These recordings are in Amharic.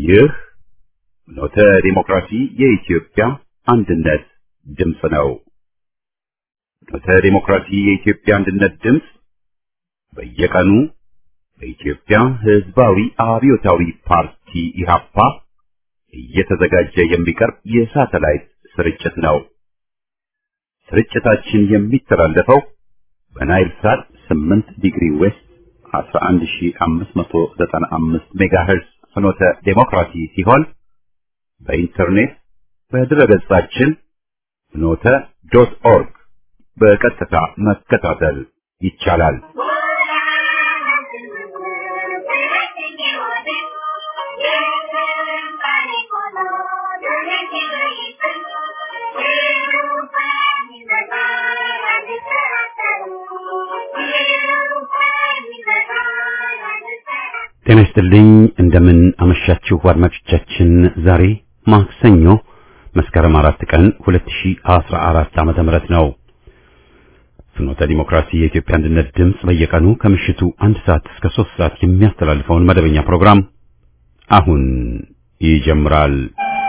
ይህ ኖተ ዲሞክራሲ የኢትዮጵያ አንድነት ድምፅ ነው። ኖተ ዲሞክራሲ የኢትዮጵያ አንድነት ድምፅ በየቀኑ በኢትዮጵያ ሕዝባዊ አብዮታዊ ፓርቲ ኢህአፓ እየተዘጋጀ የሚቀርብ የሳተላይት ስርጭት ነው። ስርጭታችን የሚተላለፈው በናይል ሳት 8 ዲግሪ ዌስት 11595 ሜጋሄርዝ ፍኖተ ዴሞክራሲ ሲሆን በኢንተርኔት በድረገጻችን ፍኖተ ዶት ኦርግ በቀጥታ መከታተል ይቻላል። ጤና ይስጥልኝ። እንደምን አመሻችሁ አድማጮቻችን። ዛሬ ማክሰኞ መስከረም አራት ቀን 2014 ዓመተ ምህረት ነው። ፍኖተ ዲሞክራሲ የኢትዮጵያ አንድነት ድምፅ በየቀኑ ከምሽቱ አንድ ሰዓት እስከ ሶስት ሰዓት የሚያስተላልፈውን መደበኛ ፕሮግራም አሁን ይጀምራል።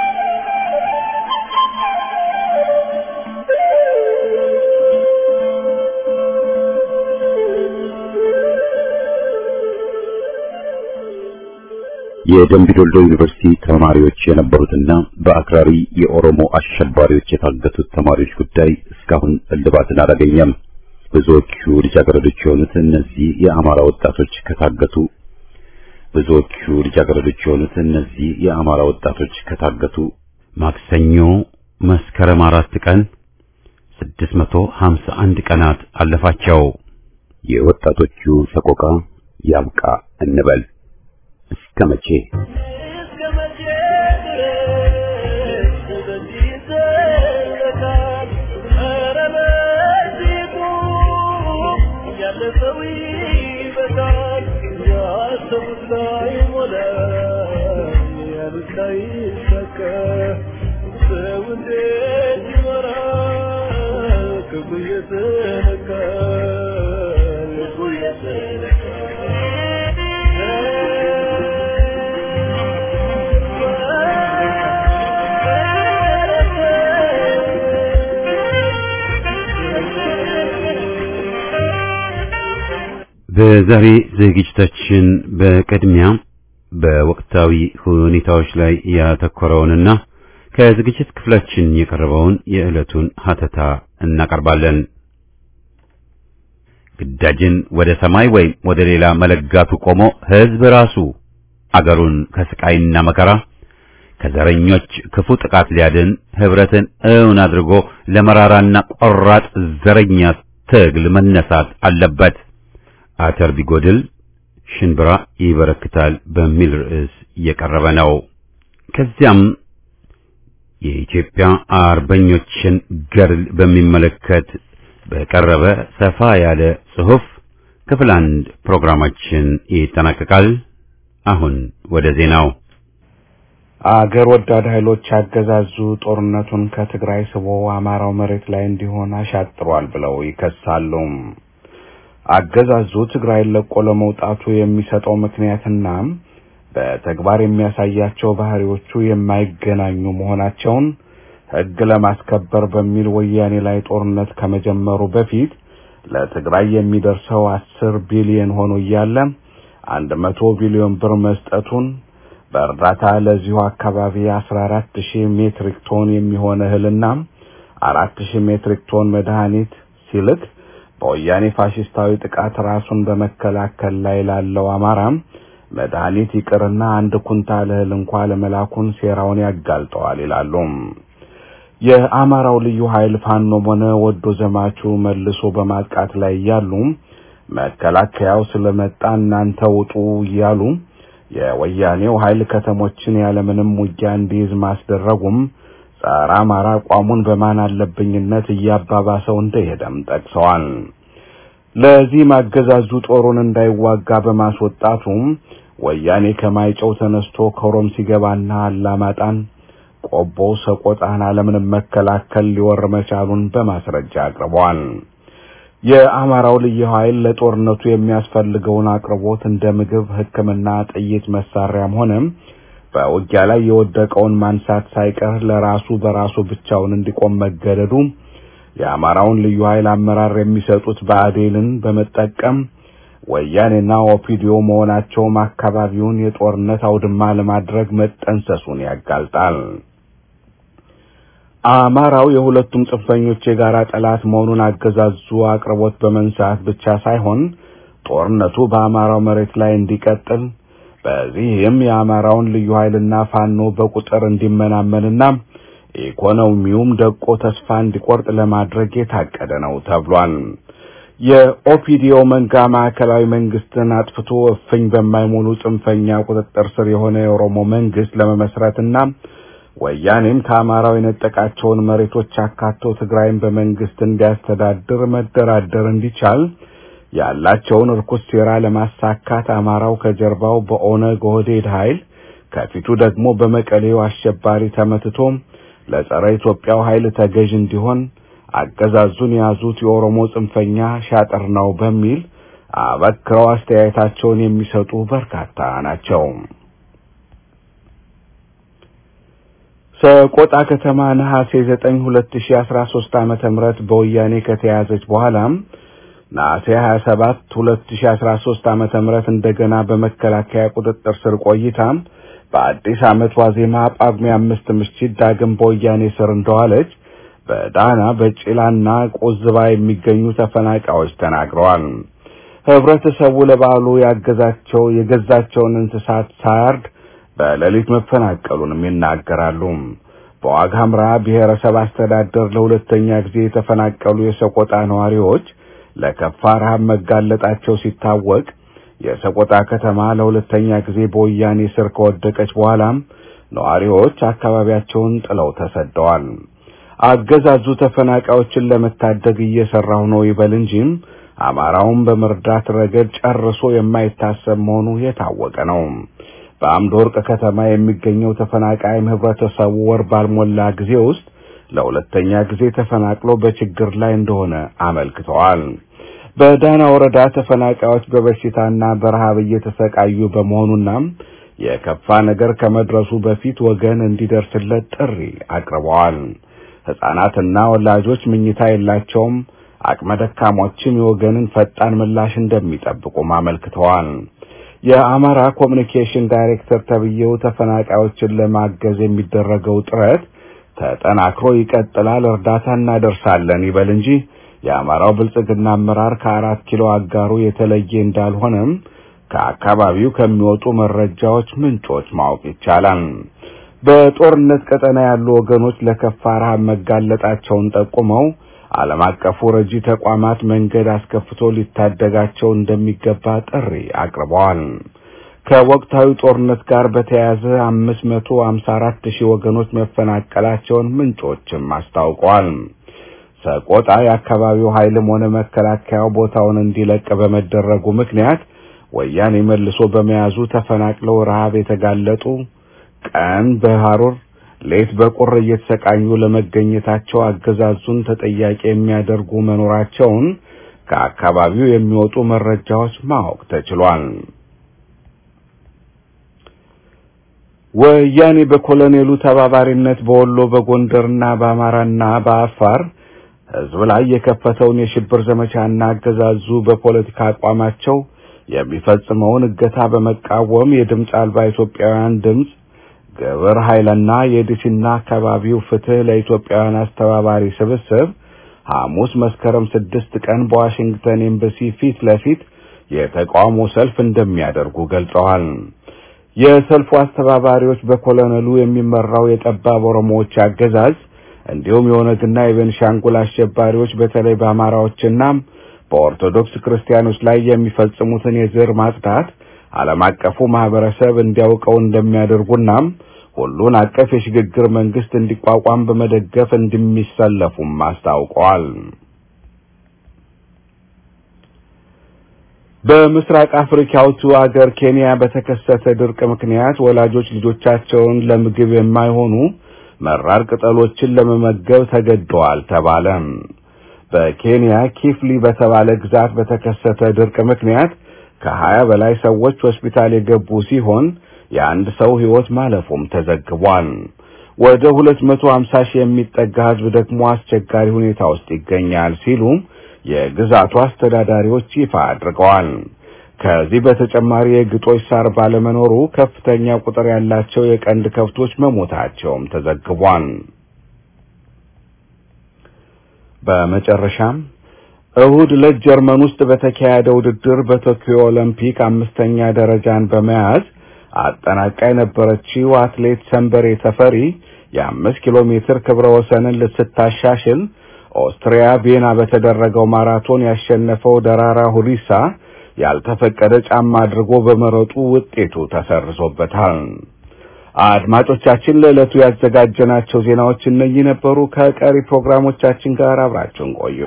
የደምቢ ዶልዶ ዩኒቨርሲቲ ተማሪዎች የነበሩትና በአክራሪ የኦሮሞ አሸባሪዎች የታገቱት ተማሪዎች ጉዳይ እስካሁን እልባትን አላገኘም። ብዙዎቹ ልጃገረዶች የሆኑት እነዚህ የአማራ ወጣቶች ከታገቱ ብዙዎቹ ልጃገረዶች የሆኑት እነዚህ የአማራ ወጣቶች ከታገቱ ማክሰኞ መስከረም አራት ቀን 651 ቀናት አለፋቸው። የወጣቶቹ ሰቆቃ ያብቃ እንበል። እስከ መቼ በዛሬ ዝግጅታችን በቅድሚያ በወቅታዊ ሁኔታዎች ላይ ያተኮረውንና ከዝግጅት ክፍላችን የቀረበውን የዕለቱን ሀተታ እናቀርባለን። ግዳጅን ወደ ሰማይ ወይም ወደ ሌላ መለጋቱ ቆሞ ሕዝብ ራሱ አገሩን ከስቃይና መከራ ከዘረኞች ክፉ ጥቃት ሊያድን ህብረትን እውን አድርጎ ለመራራና ቆራጥ ዘረኛ ትግል መነሳት አለበት። አተር ቢጎድል ሽንብራ ይበረክታል በሚል ርዕስ እየቀረበ ነው። ከዚያም የኢትዮጵያ አርበኞችን ገድል በሚመለከት በቀረበ ሰፋ ያለ ጽሑፍ ክፍል አንድ ፕሮግራማችን ይጠናቀቃል። አሁን ወደ ዜናው። አገር ወዳድ ኃይሎች አገዛዙ ጦርነቱን ከትግራይ ስቦ አማራው መሬት ላይ እንዲሆን አሻጥሯል ብለው ይከሳሉ። አገዛዙ ትግራይን ለቆ ለመውጣቱ የሚሰጠው ምክንያትና በተግባር የሚያሳያቸው ባህሪዎቹ የማይገናኙ መሆናቸውን ሕግ ለማስከበር በሚል ወያኔ ላይ ጦርነት ከመጀመሩ በፊት ለትግራይ የሚደርሰው አስር ቢሊዮን ሆኖ እያለ አንድ መቶ ቢሊዮን ብር መስጠቱን በእርዳታ ለዚሁ አካባቢ አስራ አራት ሺህ ሜትሪክ ቶን የሚሆን እህልና አራት ሺህ ሜትሪክ ቶን መድኃኒት ሲልክ በወያኔ ፋሽስታዊ ጥቃት ራሱን በመከላከል ላይ ላለው አማራ መድኃኒት ይቅርና አንድ ኩንታል እህል እንኳ ለመላኩን ሴራውን ያጋልጠዋል ይላሉ። የአማራው ልዩ ኃይል ፋኖም ሆነ ወዶ ዘማቹ መልሶ በማጥቃት ላይ እያሉ መከላከያው ስለመጣ እናንተ ውጡ እያሉ የወያኔው ኃይል ከተሞችን ያለምንም ውጊያ እንዲይዝ ማስደረጉም ጸረ አማራ አቋሙን በማን አለብኝነት እያባባሰው እንደሄደም ጠቅሰዋል። ለዚህም አገዛዙ ጦሩን እንዳይዋጋ በማስወጣቱም ወያኔ ከማይጨው ተነስቶ ከሮም ሲገባና አላማጣን ቆቦ ሰቆጣን አለምንም መከላከል ሊወር መቻሉን በማስረጃ አቅርበዋል። የአማራው ልዩ ኃይል ለጦርነቱ የሚያስፈልገውን አቅርቦት እንደ ምግብ፣ ሕክምና፣ ጥይት፣ መሳሪያም ሆነ በውጊያ ላይ የወደቀውን ማንሳት ሳይቀር ለራሱ በራሱ ብቻውን እንዲቆም መገደዱ የአማራውን ልዩ ኃይል አመራር የሚሰጡት ብአዴንን በመጠቀም ወያኔና ኦፒዲዮ መሆናቸውም አካባቢውን የጦርነት አውድማ ለማድረግ መጠንሰሱን ያጋልጣል። አማራው የሁለቱም ጽንፈኞች የጋራ ጠላት መሆኑን አገዛዙ አቅርቦት በመንሳት ብቻ ሳይሆን ጦርነቱ በአማራው መሬት ላይ እንዲቀጥል በዚህም የአማራውን ልዩ ኃይልና ፋኖ በቁጥር እንዲመናመንና ኢኮኖሚውም ደቆ ተስፋ እንዲቆርጥ ለማድረግ የታቀደ ነው ተብሏል። የኦፒዲዮ መንጋ ማዕከላዊ መንግስትን አጥፍቶ እፍኝ በማይሞሉ ጽንፈኛ ቁጥጥር ስር የሆነ የኦሮሞ መንግስት ለመመስረትና ወያኔም ከአማራው የነጠቃቸውን መሬቶች አካቶ ትግራይን በመንግስት እንዲያስተዳድር መደራደር እንዲቻል ያላቸውን ርኩስ ሴራ ለማሳካት አማራው ከጀርባው በኦነግ ኦህዴድ ኃይል ከፊቱ ደግሞ በመቀሌው አሸባሪ ተመትቶ ለጸረ ኢትዮጵያው ኃይል ተገዥ እንዲሆን አገዛዙን የያዙት የኦሮሞ ጽንፈኛ ሻጥር ነው በሚል አበክረው አስተያየታቸውን የሚሰጡ በርካታ ናቸው። ሰቆጣ ከተማ ነሐሴ 9 2013 ዓመተ ምህረት በወያኔ ከተያዘች በኋላም ነሐሴ 27 2013 ዓመተ ምህረት እንደገና በመከላከያ ቁጥጥር ስር ቆይታ በአዲስ ዓመት ዋዜማ ጳጉሜ አምስት ምሽት ዳግም በወያኔ ስር እንደዋለች በዳና በጭላና ቆዝባ የሚገኙ ተፈናቃዮች ተናግረዋል። ህብረተሰቡ ለበዓሉ ያገዛቸው የገዛቸውን እንስሳት ሳያርድ በሌሊት መፈናቀሉንም ይናገራሉ። በዋግ ኽምራ ብሔረሰብ አስተዳደር ለሁለተኛ ጊዜ የተፈናቀሉ የሰቆጣ ነዋሪዎች ለከፋ ረሃብ መጋለጣቸው ሲታወቅ የሰቆጣ ከተማ ለሁለተኛ ጊዜ በወያኔ ስር ከወደቀች በኋላም ነዋሪዎች አካባቢያቸውን ጥለው ተሰደዋል። አገዛዙ ተፈናቃዮችን ለመታደግ እየሰራው ነው ይበል እንጂም አማራውን በመርዳት ረገድ ጨርሶ የማይታሰብ መሆኑ የታወቀ ነው። በአምድ ወርቅ ከተማ የሚገኘው ተፈናቃይም ህብረተሰቡ ወር ባልሞላ ጊዜ ውስጥ ለሁለተኛ ጊዜ ተፈናቅሎ በችግር ላይ እንደሆነ አመልክተዋል። በዳና ወረዳ ተፈናቃዮች በበሽታና በረሃብ እየተሰቃዩ በመሆኑና የከፋ ነገር ከመድረሱ በፊት ወገን እንዲደርስለት ጥሪ አቅርበዋል። ሕፃናትና ወላጆች ምኝታ የላቸውም። አቅመ ደካሞችም የወገንን ፈጣን ምላሽ እንደሚጠብቁም አመልክተዋል። የአማራ ኮሚኒኬሽን ዳይሬክተር ተብዬው ተፈናቃዮችን ለማገዝ የሚደረገው ጥረት ተጠናክሮ ይቀጥላል፣ እርዳታ እናደርሳለን ይበል እንጂ የአማራው ብልጽግና አመራር ከአራት ኪሎ አጋሩ የተለየ እንዳልሆነም ከአካባቢው ከሚወጡ መረጃዎች ምንጮች ማወቅ ይቻላል። በጦርነት ቀጠና ያሉ ወገኖች ለከፋ ረሃብ መጋለጣቸውን ጠቁመው ዓለም አቀፉ ረጂ ተቋማት መንገድ አስከፍቶ ሊታደጋቸው እንደሚገባ ጥሪ አቅርበዋል። ከወቅታዊ ጦርነት ጋር በተያያዘ አምስት መቶ ሀምሳ አራት ሺህ ወገኖች መፈናቀላቸውን ምንጮችም አስታውቀዋል። ሰቆጣ የአካባቢው ኃይልም ሆነ መከላከያው ቦታውን እንዲለቅ በመደረጉ ምክንያት ወያኔ መልሶ በመያዙ ተፈናቅለው ረሃብ የተጋለጡ ቀን በሐሩር ሌት በቁር እየተሰቃዩ ለመገኘታቸው አገዛዙን ተጠያቂ የሚያደርጉ መኖራቸውን ከአካባቢው የሚወጡ መረጃዎች ማወቅ ተችሏል። ወያኔ በኮሎኔሉ ተባባሪነት በወሎ በጎንደርና በአማራና በአፋር ሕዝብ ላይ የከፈተውን የሽብር ዘመቻና አገዛዙ በፖለቲካ አቋማቸው የሚፈጽመውን እገታ በመቃወም የድምፅ አልባ ኢትዮጵያውያን ድምፅ ግብረ ኃይልና የዲሲና አካባቢው ፍትህ ለኢትዮጵያውያን አስተባባሪ ስብስብ ሐሙስ መስከረም ስድስት ቀን በዋሽንግተን ኤምባሲ ፊት ለፊት የተቃውሞ ሰልፍ እንደሚያደርጉ ገልጸዋል። የሰልፉ አስተባባሪዎች በኮሎኔሉ የሚመራው የጠባብ ኦሮሞዎች አገዛዝ እንዲሁም የኦነግና የቤንሻንጉል አሸባሪዎች በተለይ በአማራዎችና በኦርቶዶክስ ክርስቲያኖች ላይ የሚፈጽሙትን የዘር ማጽዳት ዓለም አቀፉ ማህበረሰብ እንዲያውቀው እንደሚያደርጉና ሁሉን አቀፍ የሽግግር መንግስት እንዲቋቋም በመደገፍ እንደሚሰለፉም አስታውቀዋል። በምስራቅ አፍሪካዊቱ አገር ኬንያ በተከሰተ ድርቅ ምክንያት ወላጆች ልጆቻቸውን ለምግብ የማይሆኑ መራር ቅጠሎችን ለመመገብ ተገደዋል ተባለ። በኬንያ ኪፍሊ በተባለ ግዛት በተከሰተ ድርቅ ምክንያት ከሀያ በላይ ሰዎች ሆስፒታል የገቡ ሲሆን የአንድ ሰው ሕይወት ማለፉም ተዘግቧል። ወደ 250 ሺህ የሚጠጋ ሕዝብ ደግሞ አስቸጋሪ ሁኔታ ውስጥ ይገኛል ሲሉም የግዛቱ አስተዳዳሪዎች ይፋ አድርገዋል። ከዚህ በተጨማሪ የግጦሽ ሳር ባለመኖሩ ከፍተኛ ቁጥር ያላቸው የቀንድ ከብቶች መሞታቸውም ተዘግቧል። በመጨረሻም እሁድ ዕለት ጀርመን ውስጥ በተካሄደ ውድድር በቶኪዮ ኦሎምፒክ አምስተኛ ደረጃን በመያዝ አጠናቃ የነበረችው አትሌት ሰንበሬ ተፈሪ የአምስት ኪሎ ሜትር ክብረ ወሰንን ልስታሻሽል ኦስትሪያ ቪየና በተደረገው ማራቶን ያሸነፈው ደራራ ሁሪሳ ያልተፈቀደ ጫማ አድርጎ በመሮጡ ውጤቱ ተሰርዞበታል። አድማጮቻችን ለዕለቱ ያዘጋጀናቸው ዜናዎች እነኚህ ነበሩ። ከቀሪ ፕሮግራሞቻችን ጋር አብራችሁን ቆዩ።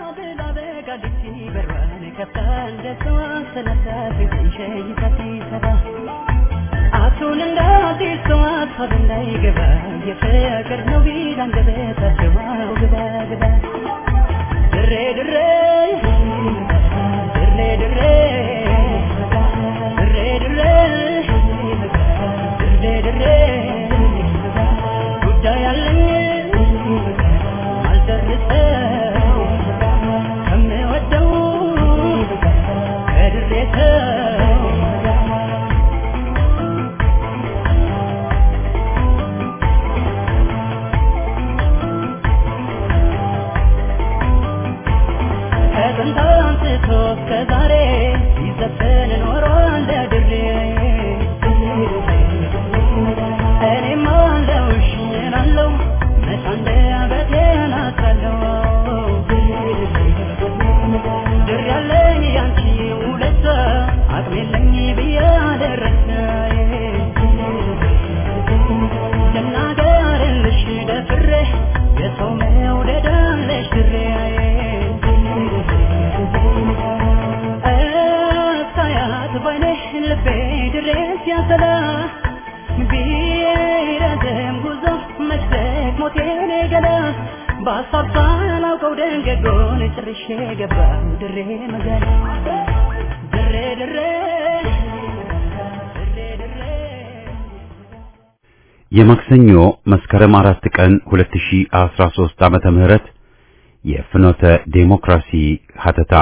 የማክሰኞ መስከረም አራት ቀን 2013 ዓመተ ምህረት የፍኖተ ዴሞክራሲ ሀተታ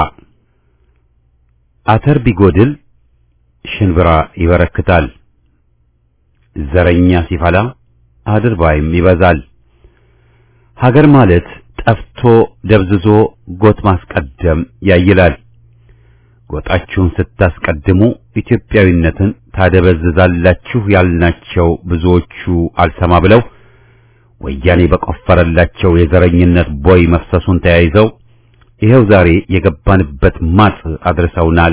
አተር ቢጎድል ሽንብራ ይበረክታል፣ ዘረኛ ሲፈላ አድርባይም ይበዛል። ሀገር ማለት ጠፍቶ ደብዝዞ ጎጥ ማስቀደም ያይላል። ጎጣችሁን ስታስቀድሙ ኢትዮጵያዊነትን ታደበዝዛላችሁ ያልናቸው ብዙዎቹ አልሰማ ብለው ወያኔ በቆፈረላቸው የዘረኝነት ቦይ መፍሰሱን ተያይዘው ይኸው ዛሬ የገባንበት ማጥ አድርሰውናል።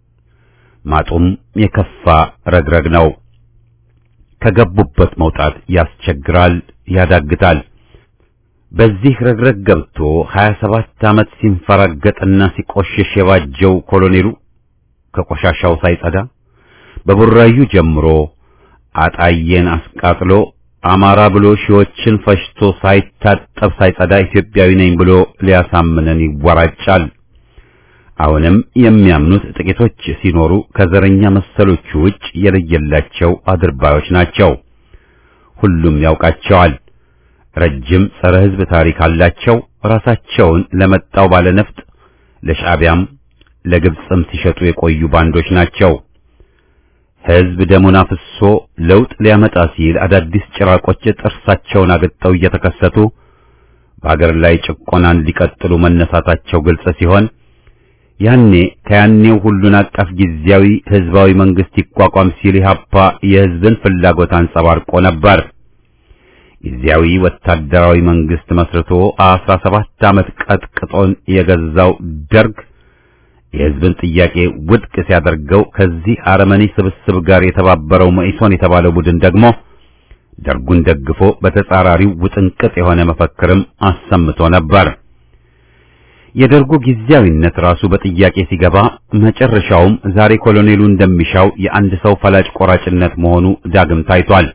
ማጡም የከፋ ረግረግ ነው። ከገቡበት መውጣት ያስቸግራል፣ ያዳግታል። በዚህ ረግረግ ገብቶ 27 ዓመት ሲንፈራገጥና ሲቆሽሽ የባጀው ኮሎኔሉ ከቆሻሻው ሳይጸዳ በቡራዩ ጀምሮ አጣየን አስቃጥሎ አማራ ብሎ ሺዎችን ፈሽቶ ሳይታጠብ ሳይጸዳ ኢትዮጵያዊ ነኝ ብሎ ሊያሳምነን ይወራጫል። አሁንም የሚያምኑት ጥቂቶች ሲኖሩ ከዘረኛ መሰሎቹ ውጭ የለየላቸው አድርባዮች ናቸው። ሁሉም ያውቃቸዋል። ረጅም ጸረ ሕዝብ ታሪክ አላቸው። ራሳቸውን ለመጣው ባለነፍጥ ለሻዕቢያም ለግብፅም ሲሸጡ የቆዩ ባንዶች ናቸው። ሕዝብ ደሙን አፍሶ ለውጥ ሊያመጣ ሲል አዳዲስ ጭራቆች ጥርሳቸውን አግጠው እየተከሰቱ በአገር ላይ ጭቆናን ሊቀጥሉ መነሳታቸው ግልጽ ሲሆን ያኔ ከያኔው ሁሉን አቀፍ ጊዜያዊ ሕዝባዊ መንግስት ይቋቋም ሲል ኢህአፓ የሕዝብን ፍላጎት አንጸባርቆ ነበር። ጊዜያዊ ወታደራዊ መንግስት መስርቶ አስራ ሰባት ዓመት ቀጥቅጦን የገዛው ደርግ የሕዝብን ጥያቄ ውድቅ ሲያደርገው ከዚህ አረመኔ ስብስብ ጋር የተባበረው መኢሶን የተባለው ቡድን ደግሞ ደርጉን ደግፎ በተጻራሪው ውጥንቅጥ የሆነ መፈክርም አሰምቶ ነበር። የደርጉ ጊዜያዊነት ራሱ በጥያቄ ሲገባ መጨረሻውም ዛሬ ኮሎኔሉ እንደሚሻው የአንድ ሰው ፈላጭ ቆራጭነት መሆኑ ዳግም ታይቷል።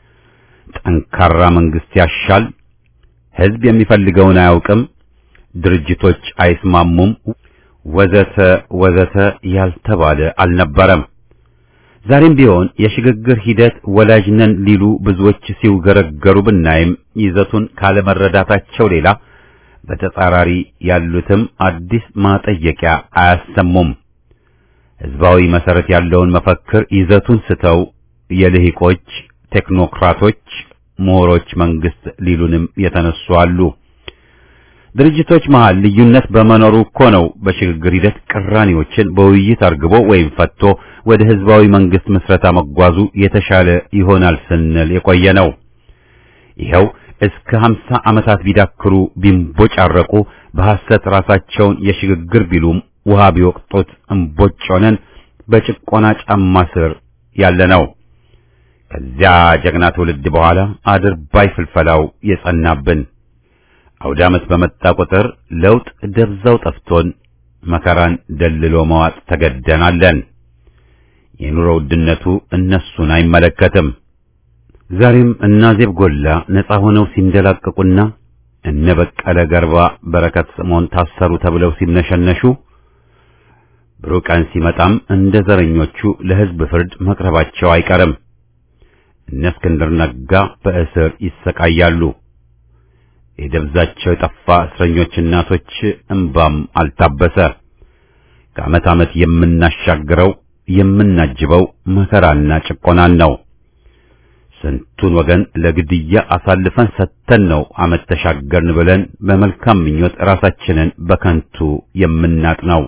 ጠንካራ መንግስት ያሻል፣ ሕዝብ የሚፈልገውን አያውቅም፣ ድርጅቶች አይስማሙም፣ ወዘተ ወዘተ ያልተባለ አልነበረም። ዛሬም ቢሆን የሽግግር ሂደት ወላጅ ነን ሊሉ ብዙዎች ሲውገረገሩ ብናይም ይዘቱን ካለመረዳታቸው ሌላ በተጻራሪ ያሉትም አዲስ ማጠየቂያ አያሰሙም። ህዝባዊ መሰረት ያለውን መፈክር ይዘቱን ስተው የልሂቆች ቴክኖክራቶች፣ ምሁሮች መንግስት ሊሉንም የተነሱ አሉ። ድርጅቶች መሃል ልዩነት በመኖሩ እኮ ነው በሽግግር ሂደት ቅራኔዎችን በውይይት አርግቦ ወይም ፈቶ ወደ ህዝባዊ መንግስት ምስረታ መጓዙ የተሻለ ይሆናል ስንል የቆየ ነው። ይኸው እስከ ሀምሳ ዓመታት ቢዳክሩ ቢንቦጫረቁ በሐሰት ራሳቸውን የሽግግር ቢሉም ውሃ ቢወቅጡት እምቦጭ ሆነን በጭቆና ጫማ ስር ያለ ነው። ከዚያ ጀግና ትውልድ በኋላ አድርባይ ፍልፈላው የጸናብን አውደ ዓመት በመጣ ቁጥር ለውጥ ደብዛው ጠፍቶን መከራን ደልሎ መዋጥ ተገደናለን። የኑሮ ውድነቱ እነሱን አይመለከትም። ዛሬም እነ አዜብ ጎላ ነፃ ሆነው ሲንደላቀቁና እነ በቀለ ገርባ በረከት ስምዖን ታሰሩ ተብለው ሲነሸነሹ ብሩህ ቀን ሲመጣም እንደ ዘረኞቹ ለሕዝብ ፍርድ መቅረባቸው አይቀርም። እነ እስክንድር ነጋ በእስር ይሰቃያሉ። የደብዛቸው የጠፋ እስረኞች እናቶች እንባም አልታበሰ። ከዓመት ዓመት የምናሻግረው የምናጅበው መከራና ጭቆናን ነው። ስንቱን ወገን ለግድያ አሳልፈን ሰጥተን ነው ዓመት ተሻገርን ብለን በመልካም ምኞት ራሳችንን በከንቱ የምናጥነው።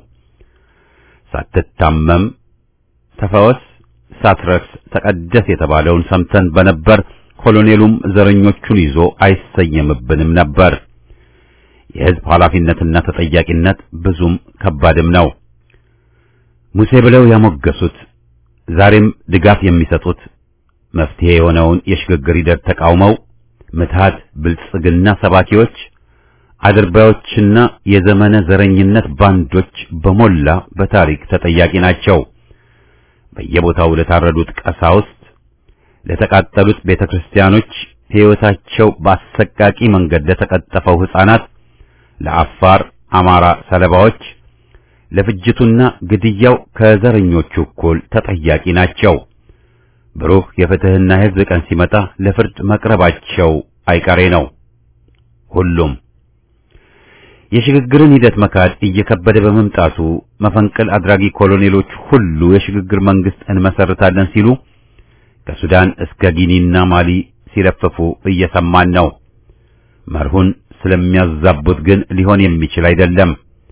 ሳትታመም ተፈወስ፣ ሳትረክስ ተቀደስ የተባለውን ሰምተን በነበር ኮሎኔሉም ዘረኞቹን ይዞ አይሰየምብንም ነበር። የሕዝብ ኃላፊነትና ተጠያቂነት ብዙም ከባድም ነው። ሙሴ ብለው ያሞገሱት ዛሬም ድጋፍ የሚሰጡት መፍትሄ የሆነውን የሽግግር ሂደት ተቃውመው ምትሃት ብልጽግና ሰባኪዎች፣ አድርባዮችና የዘመነ ዘረኝነት ባንዶች በሞላ በታሪክ ተጠያቂ ናቸው። በየቦታው ለታረዱት ቀሳውስት ለተቃጠሉት ቤተክርስቲያኖች፣ ሕይወታቸው በአሰቃቂ መንገድ ለተቀጠፈው ሕፃናት፣ ለአፋር አማራ ሰለባዎች፣ ለፍጅቱና ግድያው ከዘረኞቹ እኩል ተጠያቂ ናቸው። ብሩህ የፍትህና የሕዝብ ቀን ሲመጣ ለፍርድ መቅረባቸው አይቀሬ ነው። ሁሉም የሽግግርን ሂደት መካድ እየከበደ በመምጣቱ መፈንቅል አድራጊ ኮሎኔሎች ሁሉ የሽግግር መንግስት እንመሰርታለን ሲሉ ከሱዳን እስከ ጊኒና ማሊ ሲለፍፉ እየሰማን ነው። መርሁን ስለሚያዛቡት ግን ሊሆን የሚችል አይደለም።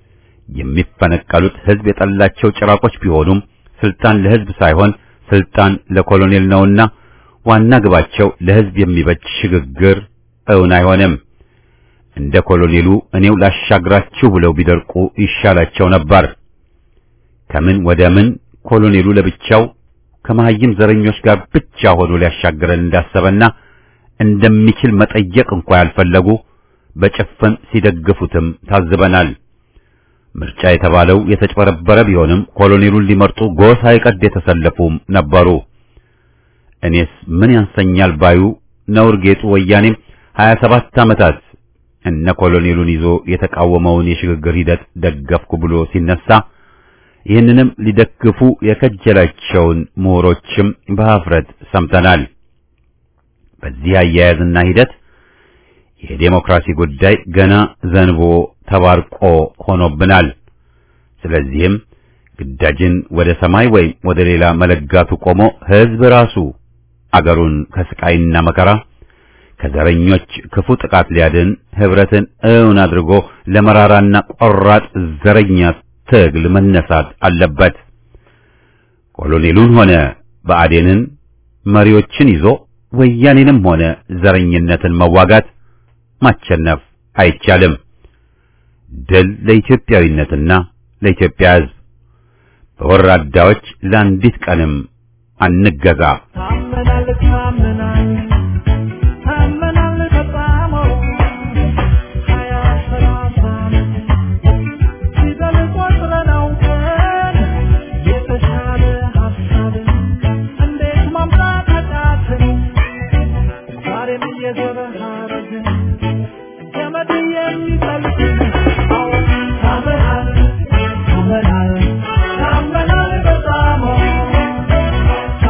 የሚፈነቀሉት ህዝብ የጠላቸው ጭራቆች ቢሆኑም ስልጣን ለህዝብ ሳይሆን ስልጣን ለኮሎኔል ነውና ዋና ግባቸው ለህዝብ የሚበጅ ሽግግር እውን አይሆንም። እንደ ኮሎኔሉ እኔው ላሻግራችሁ ብለው ቢደርቁ ይሻላቸው ነበር። ከምን ወደ ምን ኮሎኔሉ ለብቻው ከመሀይም ዘረኞች ጋር ብቻ ሆኖ ሊያሻግረን እንዳሰበና እንደሚችል መጠየቅ እንኳ ያልፈለጉ በጭፍን ሲደግፉትም ታዝበናል። ምርጫ የተባለው የተጭበረበረ ቢሆንም ኮሎኔሉን ሊመርጡ ጎሳ ይቀድ የተሰለፉም ነበሩ። እኔስ ምን ያንሰኛል ባዩ ነውር ጌጡ ወያኔም 27 ዓመታት እነ ኮሎኔሉን ይዞ የተቃወመውን የሽግግር ሂደት ደገፍኩ ብሎ ሲነሳ ይህንንም ሊደግፉ የከጀላቸውን ምሁሮችም በኀፍረት ሰምተናል። በዚህ አያያዝና ሂደት የዴሞክራሲ ጉዳይ ገና ዘንቦ ተባርቆ ሆኖብናል። ስለዚህም ግዳጅን ወደ ሰማይ ወይም ወደ ሌላ መለጋቱ ቆሞ ሕዝብ ራሱ አገሩን ከስቃይና መከራ ከዘረኞች ክፉ ጥቃት ሊያድን ህብረትን እውን አድርጎ ለመራራና ቆራጥ ዘረኛ ትግል መነሳት አለበት። ኮሎኔሉን ሆነ ብአዴንን መሪዎችን ይዞ ወያኔንም ሆነ ዘረኝነትን መዋጋት ማቸነፍ አይቻልም። ድል ለኢትዮጵያዊነትና ለኢትዮጵያ ሕዝብ። በወራዳዎች ለአንዲት ቀንም አንገዛ። ታመናል ታመናል ታመናል በጣም ሀያ ሰላሳ ፊደል ቆጥረን አውቀን የተሻለ ሀሳብን እንዴት ማምጣት አቃተን? ዛሬም እየዞረ ሀረግን ገመድ የሚጠልቅ አዎ ታመናል ታመናል ታመናል በጣም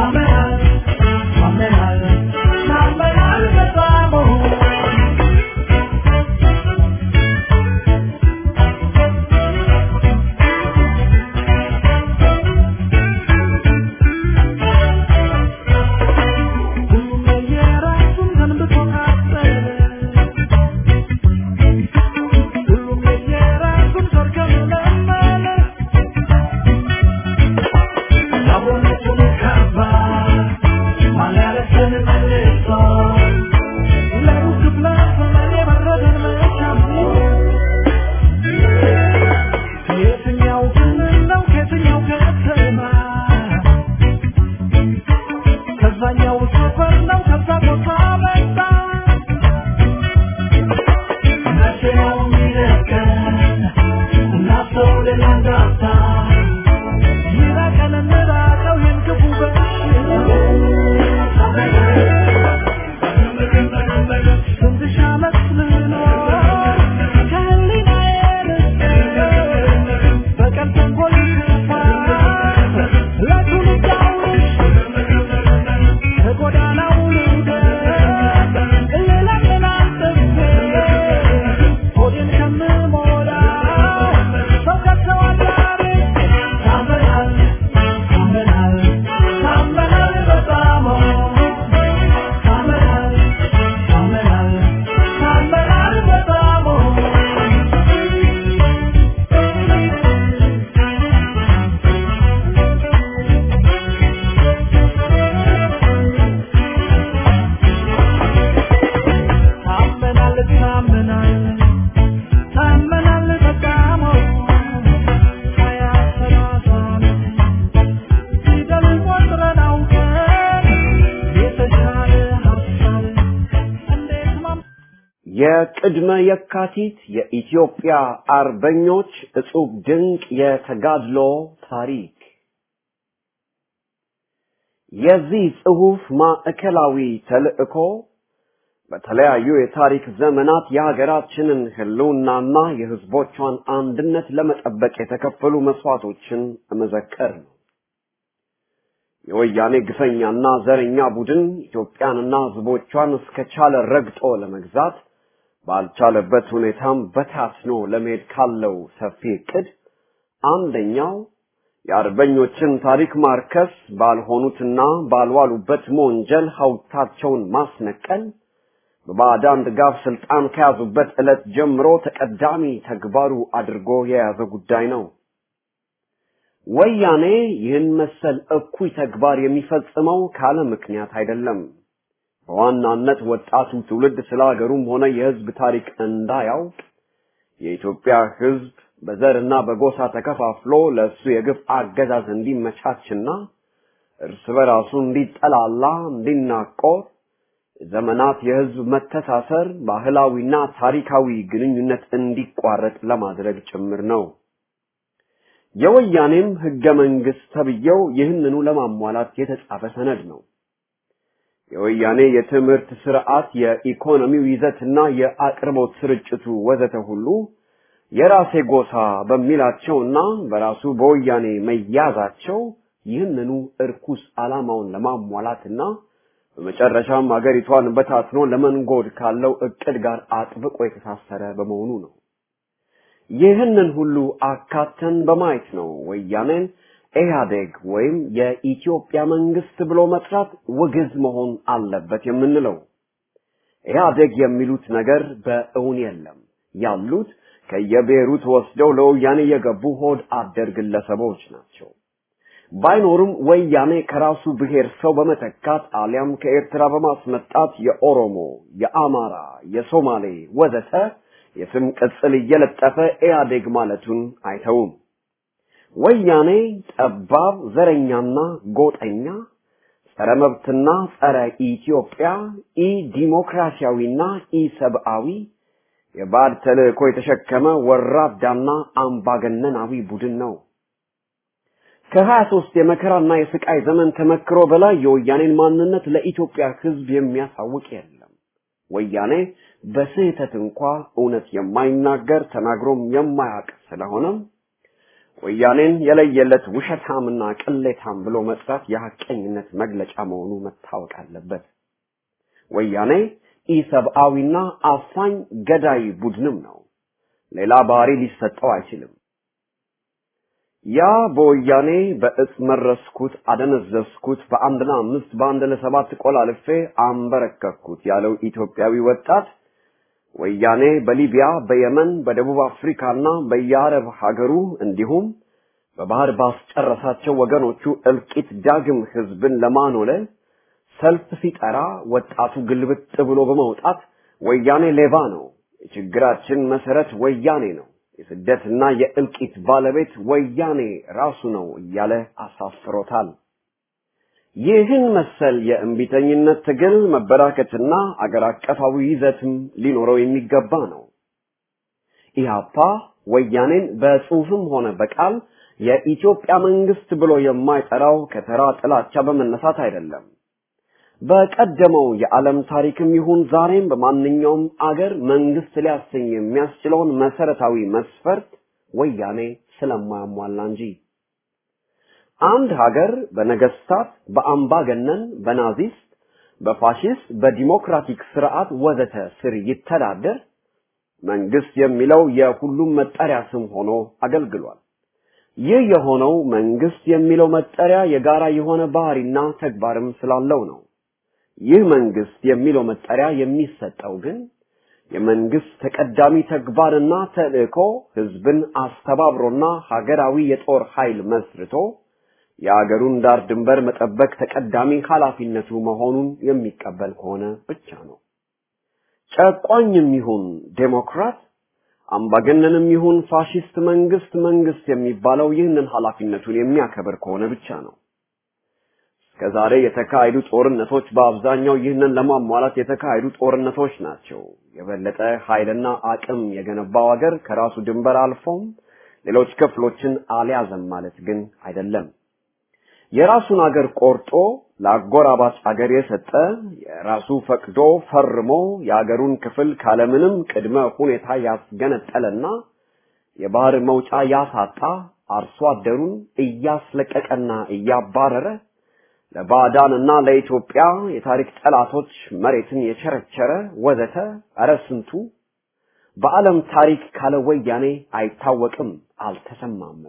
የቅድመ የካቲት የኢትዮጵያ አርበኞች እጹብ ድንቅ የተጋድሎ ታሪክ የዚህ ጽሑፍ ማዕከላዊ ተልእኮ በተለያዩ የታሪክ ዘመናት የሀገራችንን ህልውናና የህዝቦቿን አንድነት ለመጠበቅ የተከፈሉ መስዋዕቶችን መዘከር ነው። የወያኔ ግፈኛና ዘረኛ ቡድን ኢትዮጵያንና ህዝቦቿን እስከቻለ ረግጦ ለመግዛት ባልቻለበት ሁኔታም በታትኖ ለመሄድ ካለው ሰፊ እቅድ አንደኛው የአርበኞችን ታሪክ ማርከስ፣ ባልሆኑትና ባልዋሉበት መወንጀል ሐውልታቸውን ማስነቀል በባዕዳን ድጋፍ ስልጣን ከያዙበት ዕለት ጀምሮ ተቀዳሚ ተግባሩ አድርጎ የያዘ ጉዳይ ነው። ወያኔ ይህን መሰል እኩይ ተግባር የሚፈጽመው ካለ ምክንያት አይደለም። በዋናነት ወጣቱ ትውልድ ስለ ሀገሩም ሆነ የህዝብ ታሪክ እንዳያውቅ የኢትዮጵያ ህዝብ በዘርና በጎሳ ተከፋፍሎ ለእሱ የግፍ አገዛዝ እንዲመቻችና እርስ በራሱ እንዲጠላላ፣ እንዲናቆር ዘመናት የህዝብ መተሳሰር ባህላዊና ታሪካዊ ግንኙነት እንዲቋረጥ ለማድረግ ጭምር ነው። የወያኔም ህገ መንግስት ተብዬው ይህንኑ ለማሟላት የተጻፈ ሰነድ ነው። የወያኔ የትምህርት ስርዓት፣ የኢኮኖሚው ይዘትና የአቅርቦት ስርጭቱ ወዘተ ሁሉ የራሴ ጎሳ በሚላቸውና በራሱ በወያኔ መያዛቸው ይህንኑ እርኩስ ዓላማውን ለማሟላትና በመጨረሻም አገሪቷን በታትኖ ለመንጎድ ካለው እቅድ ጋር አጥብቆ የተሳሰረ በመሆኑ ነው። ይህንን ሁሉ አካተን በማየት ነው ወያኔን ኢህአዴግ ወይም የኢትዮጵያ መንግስት ብሎ መጥራት ውግዝ መሆን አለበት የምንለው። ኢህአዴግ የሚሉት ነገር በእውን የለም። ያሉት ከየብሔሩ ተወስደው ለወያኔ የገቡ ሆድ አደር ግለሰቦች ናቸው። ባይኖሩም ወያኔ ከራሱ ብሔር ሰው በመተካት አሊያም ከኤርትራ በማስመጣት የኦሮሞ፣ የአማራ፣ የሶማሌ ወዘተ የስም ቅጽል እየለጠፈ ኢህአዴግ ማለቱን አይተውም። ወያኔ ጠባብ ዘረኛና ጎጠኛ ጸረ መብትና ጸረ ኢትዮጵያ ኢ ዲሞክራሲያዊና ኢ ሰብአዊ የባዕድ ተልእኮ የተሸከመ ወራዳና አምባገነናዊ ቡድን ነው። ከሀያ ሶስት የመከራና የስቃይ ዘመን ተመክሮ በላይ የወያኔን ማንነት ለኢትዮጵያ ሕዝብ የሚያሳውቅ የለም። ወያኔ በስህተት እንኳ እውነት የማይናገር ተናግሮም የማያውቅ ስለሆነም ወያኔን የለየለት ውሸታምና ቅሌታም ብሎ መጥራት የሐቀኝነት መግለጫ መሆኑ መታወቅ አለበት። ወያኔ ኢሰብአዊና አፋኝ ገዳይ ቡድንም ነው። ሌላ ባህሪ ሊሰጠው አይችልም። ያ በወያኔ በእጽ መረስኩት፣ አደነዘዝኩት፣ በአንድ ለአምስት በአንድ ለሰባት ቆላልፌ አንበረከኩት ያለው ኢትዮጵያዊ ወጣት ወያኔ በሊቢያ፣ በየመን፣ በደቡብ አፍሪካና በየአረብ ሀገሩ እንዲሁም በባህር ባስጨረሳቸው ወገኖቹ እልቂት ዳግም ህዝብን ለማኖለል ሰልፍ ሲጠራ ወጣቱ ግልብጥ ብሎ በመውጣት ወያኔ ሌባ ነው፣ የችግራችን መሰረት ወያኔ ነው፣ የስደትና የእልቂት ባለቤት ወያኔ ራሱ ነው እያለ አሳፍሮታል። ይህን መሰል የእምቢተኝነት ትግል መበራከትና አገር አቀፋዊ ይዘትም ሊኖረው የሚገባ ነው። ኢህአፓ ወያኔን በጽሁፍም ሆነ በቃል የኢትዮጵያ መንግስት ብሎ የማይጠራው ከተራ ጥላቻ በመነሳት አይደለም። በቀደመው የዓለም ታሪክም ይሁን ዛሬም በማንኛውም አገር መንግስት ሊያሰኝ የሚያስችለውን መሰረታዊ መስፈርት ወያኔ ስለማያሟላ እንጂ አንድ ሀገር በነገስታት፣ በአምባገነን፣ በናዚስት፣ በፋሽስት፣ በዲሞክራቲክ ስርዓት ወዘተ ስር ይተዳደር መንግስት የሚለው የሁሉም መጠሪያ ስም ሆኖ አገልግሏል። ይህ የሆነው መንግስት የሚለው መጠሪያ የጋራ የሆነ ባህሪና ተግባርም ስላለው ነው። ይህ መንግስት የሚለው መጠሪያ የሚሰጠው ግን የመንግስት ተቀዳሚ ተግባርና ተልእኮ ህዝብን አስተባብሮና ሀገራዊ የጦር ኃይል መስርቶ የአገሩን ዳር ድንበር መጠበቅ ተቀዳሚ ኃላፊነቱ መሆኑን የሚቀበል ከሆነ ብቻ ነው። ጨቋኝም ይሁን ዴሞክራት፣ አምባገነንም ይሁን ፋሽስት መንግስት መንግስት የሚባለው ይህንን ኃላፊነቱን የሚያከብር ከሆነ ብቻ ነው። ከዛሬ የተካሄዱ ጦርነቶች በአብዛኛው ይህንን ለማሟላት የተካሄዱ ጦርነቶች ናቸው። የበለጠ ኃይልና አቅም የገነባው ሀገር ከራሱ ድንበር አልፎም ሌሎች ክፍሎችን አልያዘም ማለት ግን አይደለም። የራሱን አገር ቆርጦ ለአጎራባች አገር የሰጠ የራሱ ፈቅዶ ፈርሞ የአገሩን ክፍል ካለምንም ቅድመ ሁኔታ ያስገነጠለና የባህር መውጫ ያሳጣ አርሶ አደሩን እያስለቀቀና እያባረረ ለባዕዳንና ለኢትዮጵያ የታሪክ ጠላቶች መሬትን የቸረቸረ ወዘተ ኧረ ስንቱ በዓለም ታሪክ ካለ ወያኔ አይታወቅም፣ አልተሰማምም።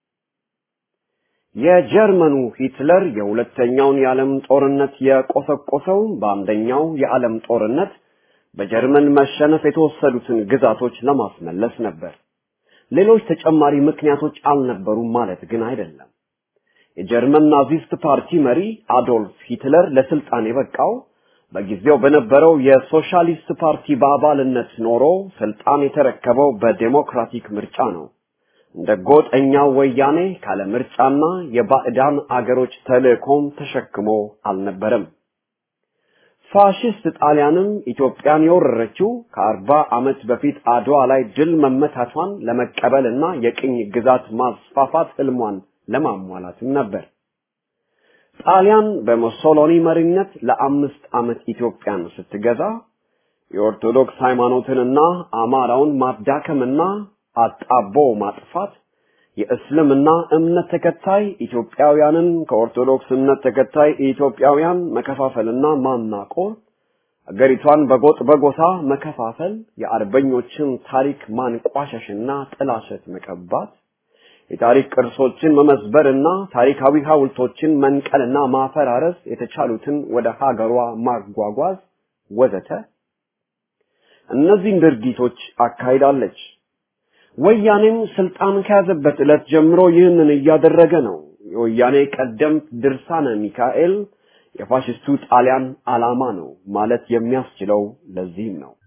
የጀርመኑ ሂትለር የሁለተኛውን የዓለም ጦርነት የቆሰቆሰው በአንደኛው የዓለም ጦርነት በጀርመን መሸነፍ የተወሰዱትን ግዛቶች ለማስመለስ ነበር። ሌሎች ተጨማሪ ምክንያቶች አልነበሩም ማለት ግን አይደለም። የጀርመን ናዚስት ፓርቲ መሪ አዶልፍ ሂትለር ለስልጣን የበቃው በጊዜው በነበረው የሶሻሊስት ፓርቲ በአባልነት ኖሮ ስልጣን የተረከበው በዴሞክራቲክ ምርጫ ነው። እንደ ጎጠኛው ወያኔ ካለ ምርጫና የባዕዳን አገሮች ተልእኮም ተሸክሞ አልነበረም። ፋሽስት ጣሊያንም ኢትዮጵያን የወረረችው ከአርባ ዓመት በፊት አድዋ ላይ ድል መመታቷን ለመቀበልና የቅኝ ግዛት ማስፋፋት ህልሟን ለማሟላትም ነበር። ጣሊያን በሙሶሎኒ መሪነት ለአምስት ዓመት ኢትዮጵያን ስትገዛ የኦርቶዶክስ ሃይማኖትንና አማራውን ማዳከምና አጣቦ ማጥፋት የእስልምና እምነት ተከታይ ኢትዮጵያውያንን ከኦርቶዶክስ እምነት ተከታይ ኢትዮጵያውያን መከፋፈልና ማናቆር፣ አገሪቷን በጎጥ በጎሳ መከፋፈል፣ የአርበኞችን ታሪክ ማንቋሸሽና ጥላሸት መቀባት፣ የታሪክ ቅርሶችን መመዝበርና ታሪካዊ ሐውልቶችን መንቀልና ማፈራረስ፣ የተቻሉትን ወደ ሀገሯ ማጓጓዝ ወዘተ እነዚህን ድርጊቶች አካሂዳለች። ወያኔም ስልጣን ከያዘበት ዕለት ጀምሮ ይህንን እያደረገ ነው። የወያኔ ቀደምት ድርሳነ ሚካኤል የፋሽስቱ ጣሊያን ዓላማ ነው ማለት የሚያስችለው ለዚህም ነው።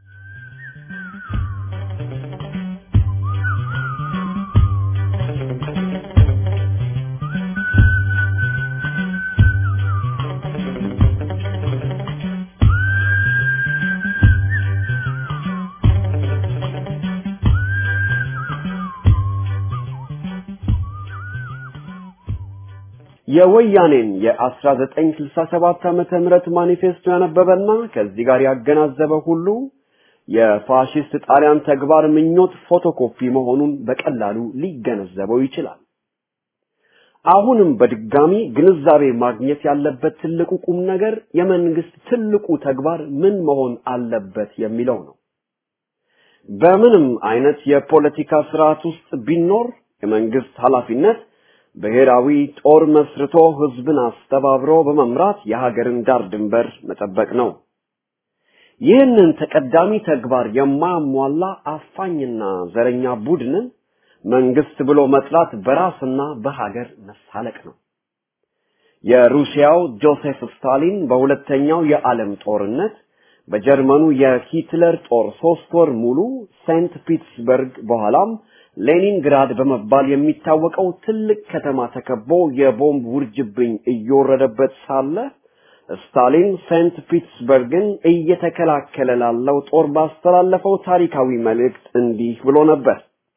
የወያኔን የ1967 ዓመተ ምህረት ማኒፌስቶ ያነበበና ከዚህ ጋር ያገናዘበ ሁሉ የፋሽስት ጣሊያን ተግባር ምኞት ፎቶኮፒ መሆኑን በቀላሉ ሊገነዘበው ይችላል። አሁንም በድጋሚ ግንዛቤ ማግኘት ያለበት ትልቁ ቁም ነገር የመንግስት ትልቁ ተግባር ምን መሆን አለበት የሚለው ነው። በምንም አይነት የፖለቲካ ስርዓት ውስጥ ቢኖር የመንግስት ኃላፊነት ብሔራዊ ጦር መስርቶ ህዝብን አስተባብሮ በመምራት የሀገርን ዳር ድንበር መጠበቅ ነው። ይህንን ተቀዳሚ ተግባር የማያሟላ አፋኝና ዘረኛ ቡድንን መንግስት ብሎ መጥራት በራስና በሀገር መሳለቅ ነው። የሩሲያው ጆሴፍ ስታሊን በሁለተኛው የዓለም ጦርነት በጀርመኑ የሂትለር ጦር ሶስት ወር ሙሉ ሴንት ፒትስበርግ በኋላም ሌኒንግራድ በመባል የሚታወቀው ትልቅ ከተማ ተከቦ የቦምብ ውርጅብኝ እየወረደበት ሳለ ስታሊን ሴንት ፒትስበርግን እየተከላከለ ላለው ጦር ባስተላለፈው ታሪካዊ መልእክት እንዲህ ብሎ ነበር።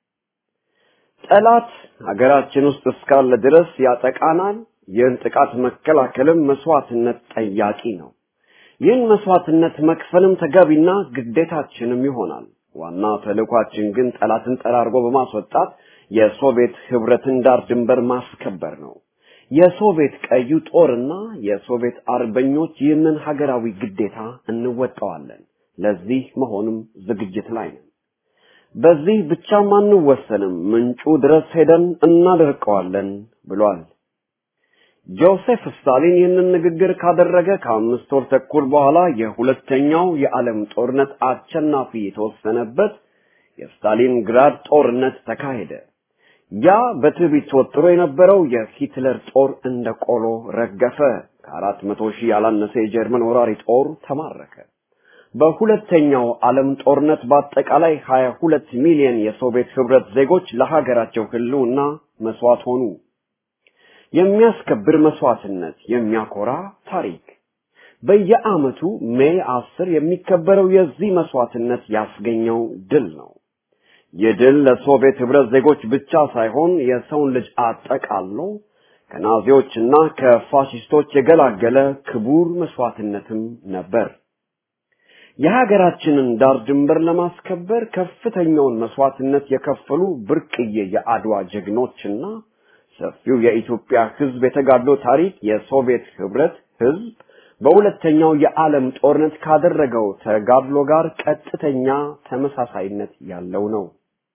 ጠላት ሀገራችን ውስጥ እስካለ ድረስ ያጠቃናል። ይህን ጥቃት መከላከልም መስዋዕትነት ጠያቂ ነው። ይህን መስዋዕትነት መክፈልም ተገቢና ግዴታችንም ይሆናል። ዋና ተልእኳችን ግን ጠላትን ጠራርጎ በማስወጣት የሶቪየት ህብረትን ዳር ድንበር ማስከበር ነው። የሶቪየት ቀዩ ጦርና የሶቪየት አርበኞች ይህንን ሀገራዊ ግዴታ እንወጣዋለን። ለዚህ መሆንም ዝግጅት ላይ ነን። በዚህ ብቻም አንወሰንም፣ ምንጩ ድረስ ሄደን እናደርቀዋለን ብሏል። ጆሴፍ ስታሊን ይህንን ንግግር ካደረገ ከአምስት ወር ተኩል በኋላ የሁለተኛው የዓለም ጦርነት አሸናፊ የተወሰነበት የስታሊን ግራድ ጦርነት ተካሄደ። ያ በትዕቢት ተወጥሮ የነበረው የሂትለር ጦር እንደ ቆሎ ረገፈ። ከአራት መቶ ሺህ ያላነሰ የጀርመን ወራሪ ጦር ተማረከ። በሁለተኛው ዓለም ጦርነት በአጠቃላይ 22 ሚሊዮን የሶቪየት ህብረት ዜጎች ለሀገራቸው ህልውና መስዋዕት ሆኑ። የሚያስከብር መስዋዕትነት፣ የሚያኮራ ታሪክ። በየዓመቱ ሜይ አስር የሚከበረው የዚህ መስዋዕትነት ያስገኘው ድል ነው። ይህ ድል ለሶቪየት ህብረት ዜጎች ብቻ ሳይሆን የሰውን ልጅ አጠቃሎ ከናዚዎችና ከፋሽስቶች የገላገለ ክቡር መስዋዕትነትም ነበር። የሀገራችንን ዳር ድንበር ለማስከበር ከፍተኛውን መስዋዕትነት የከፈሉ ብርቅዬ የአድዋ ጀግኖችና ሰፊው የኢትዮጵያ ህዝብ የተጋድሎ ታሪክ የሶቪየት ህብረት ህዝብ በሁለተኛው የዓለም ጦርነት ካደረገው ተጋድሎ ጋር ቀጥተኛ ተመሳሳይነት ያለው ነው።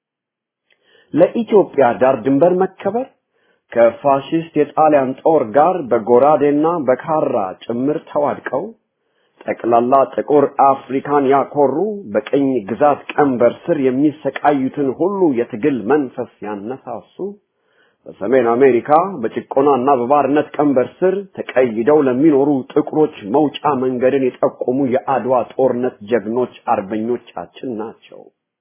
ለኢትዮጵያ ዳር ድንበር መከበር ከፋሽስት የጣሊያን ጦር ጋር በጎራዴና በካራ ጭምር ተዋድቀው ጠቅላላ ጥቁር አፍሪካን ያኮሩ በቅኝ ግዛት ቀንበር ስር የሚሰቃዩትን ሁሉ የትግል መንፈስ ያነሳሱ በሰሜን አሜሪካ በጭቆናና በባርነት ቀንበር ስር ተቀይደው ለሚኖሩ ጥቁሮች መውጫ መንገድን የጠቆሙ የአድዋ ጦርነት ጀግኖች አርበኞቻችን ናቸው።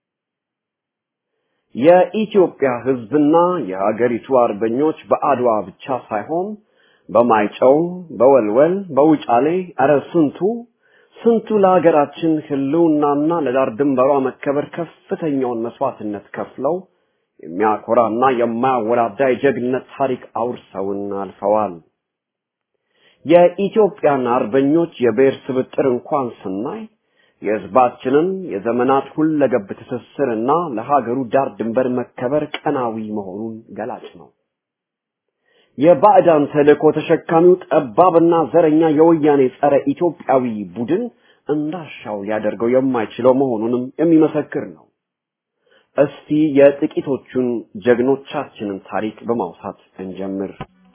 የኢትዮጵያ ህዝብና የሀገሪቱ አርበኞች በአድዋ ብቻ ሳይሆን በማይጨው፣ በወልወል፣ በውጫሌ እረ ስንቱ ስንቱ ለሀገራችን ህልውናና ለዳር ድንበሯ መከበር ከፍተኛውን መስዋዕትነት ከፍለው የሚያኮራና የማያወላዳ የጀግንነት ታሪክ አውርሰውን አልፈዋል። የኢትዮጵያን አርበኞች የብሔር ስብጥር እንኳን ስናይ የህዝባችንን የዘመናት ሁለገብ ትስስርና ለሀገሩ ዳር ድንበር መከበር ቀናዊ መሆኑን ገላጭ ነው። የባዕዳን ተልእኮ ተሸካሚው ጠባብና ዘረኛ የወያኔ ጸረ ኢትዮጵያዊ ቡድን እንዳሻው ሊያደርገው የማይችለው መሆኑንም የሚመሰክር ነው። እስቲ የጥቂቶቹን ጀግኖቻችንን ታሪክ በማውሳት እንጀምር።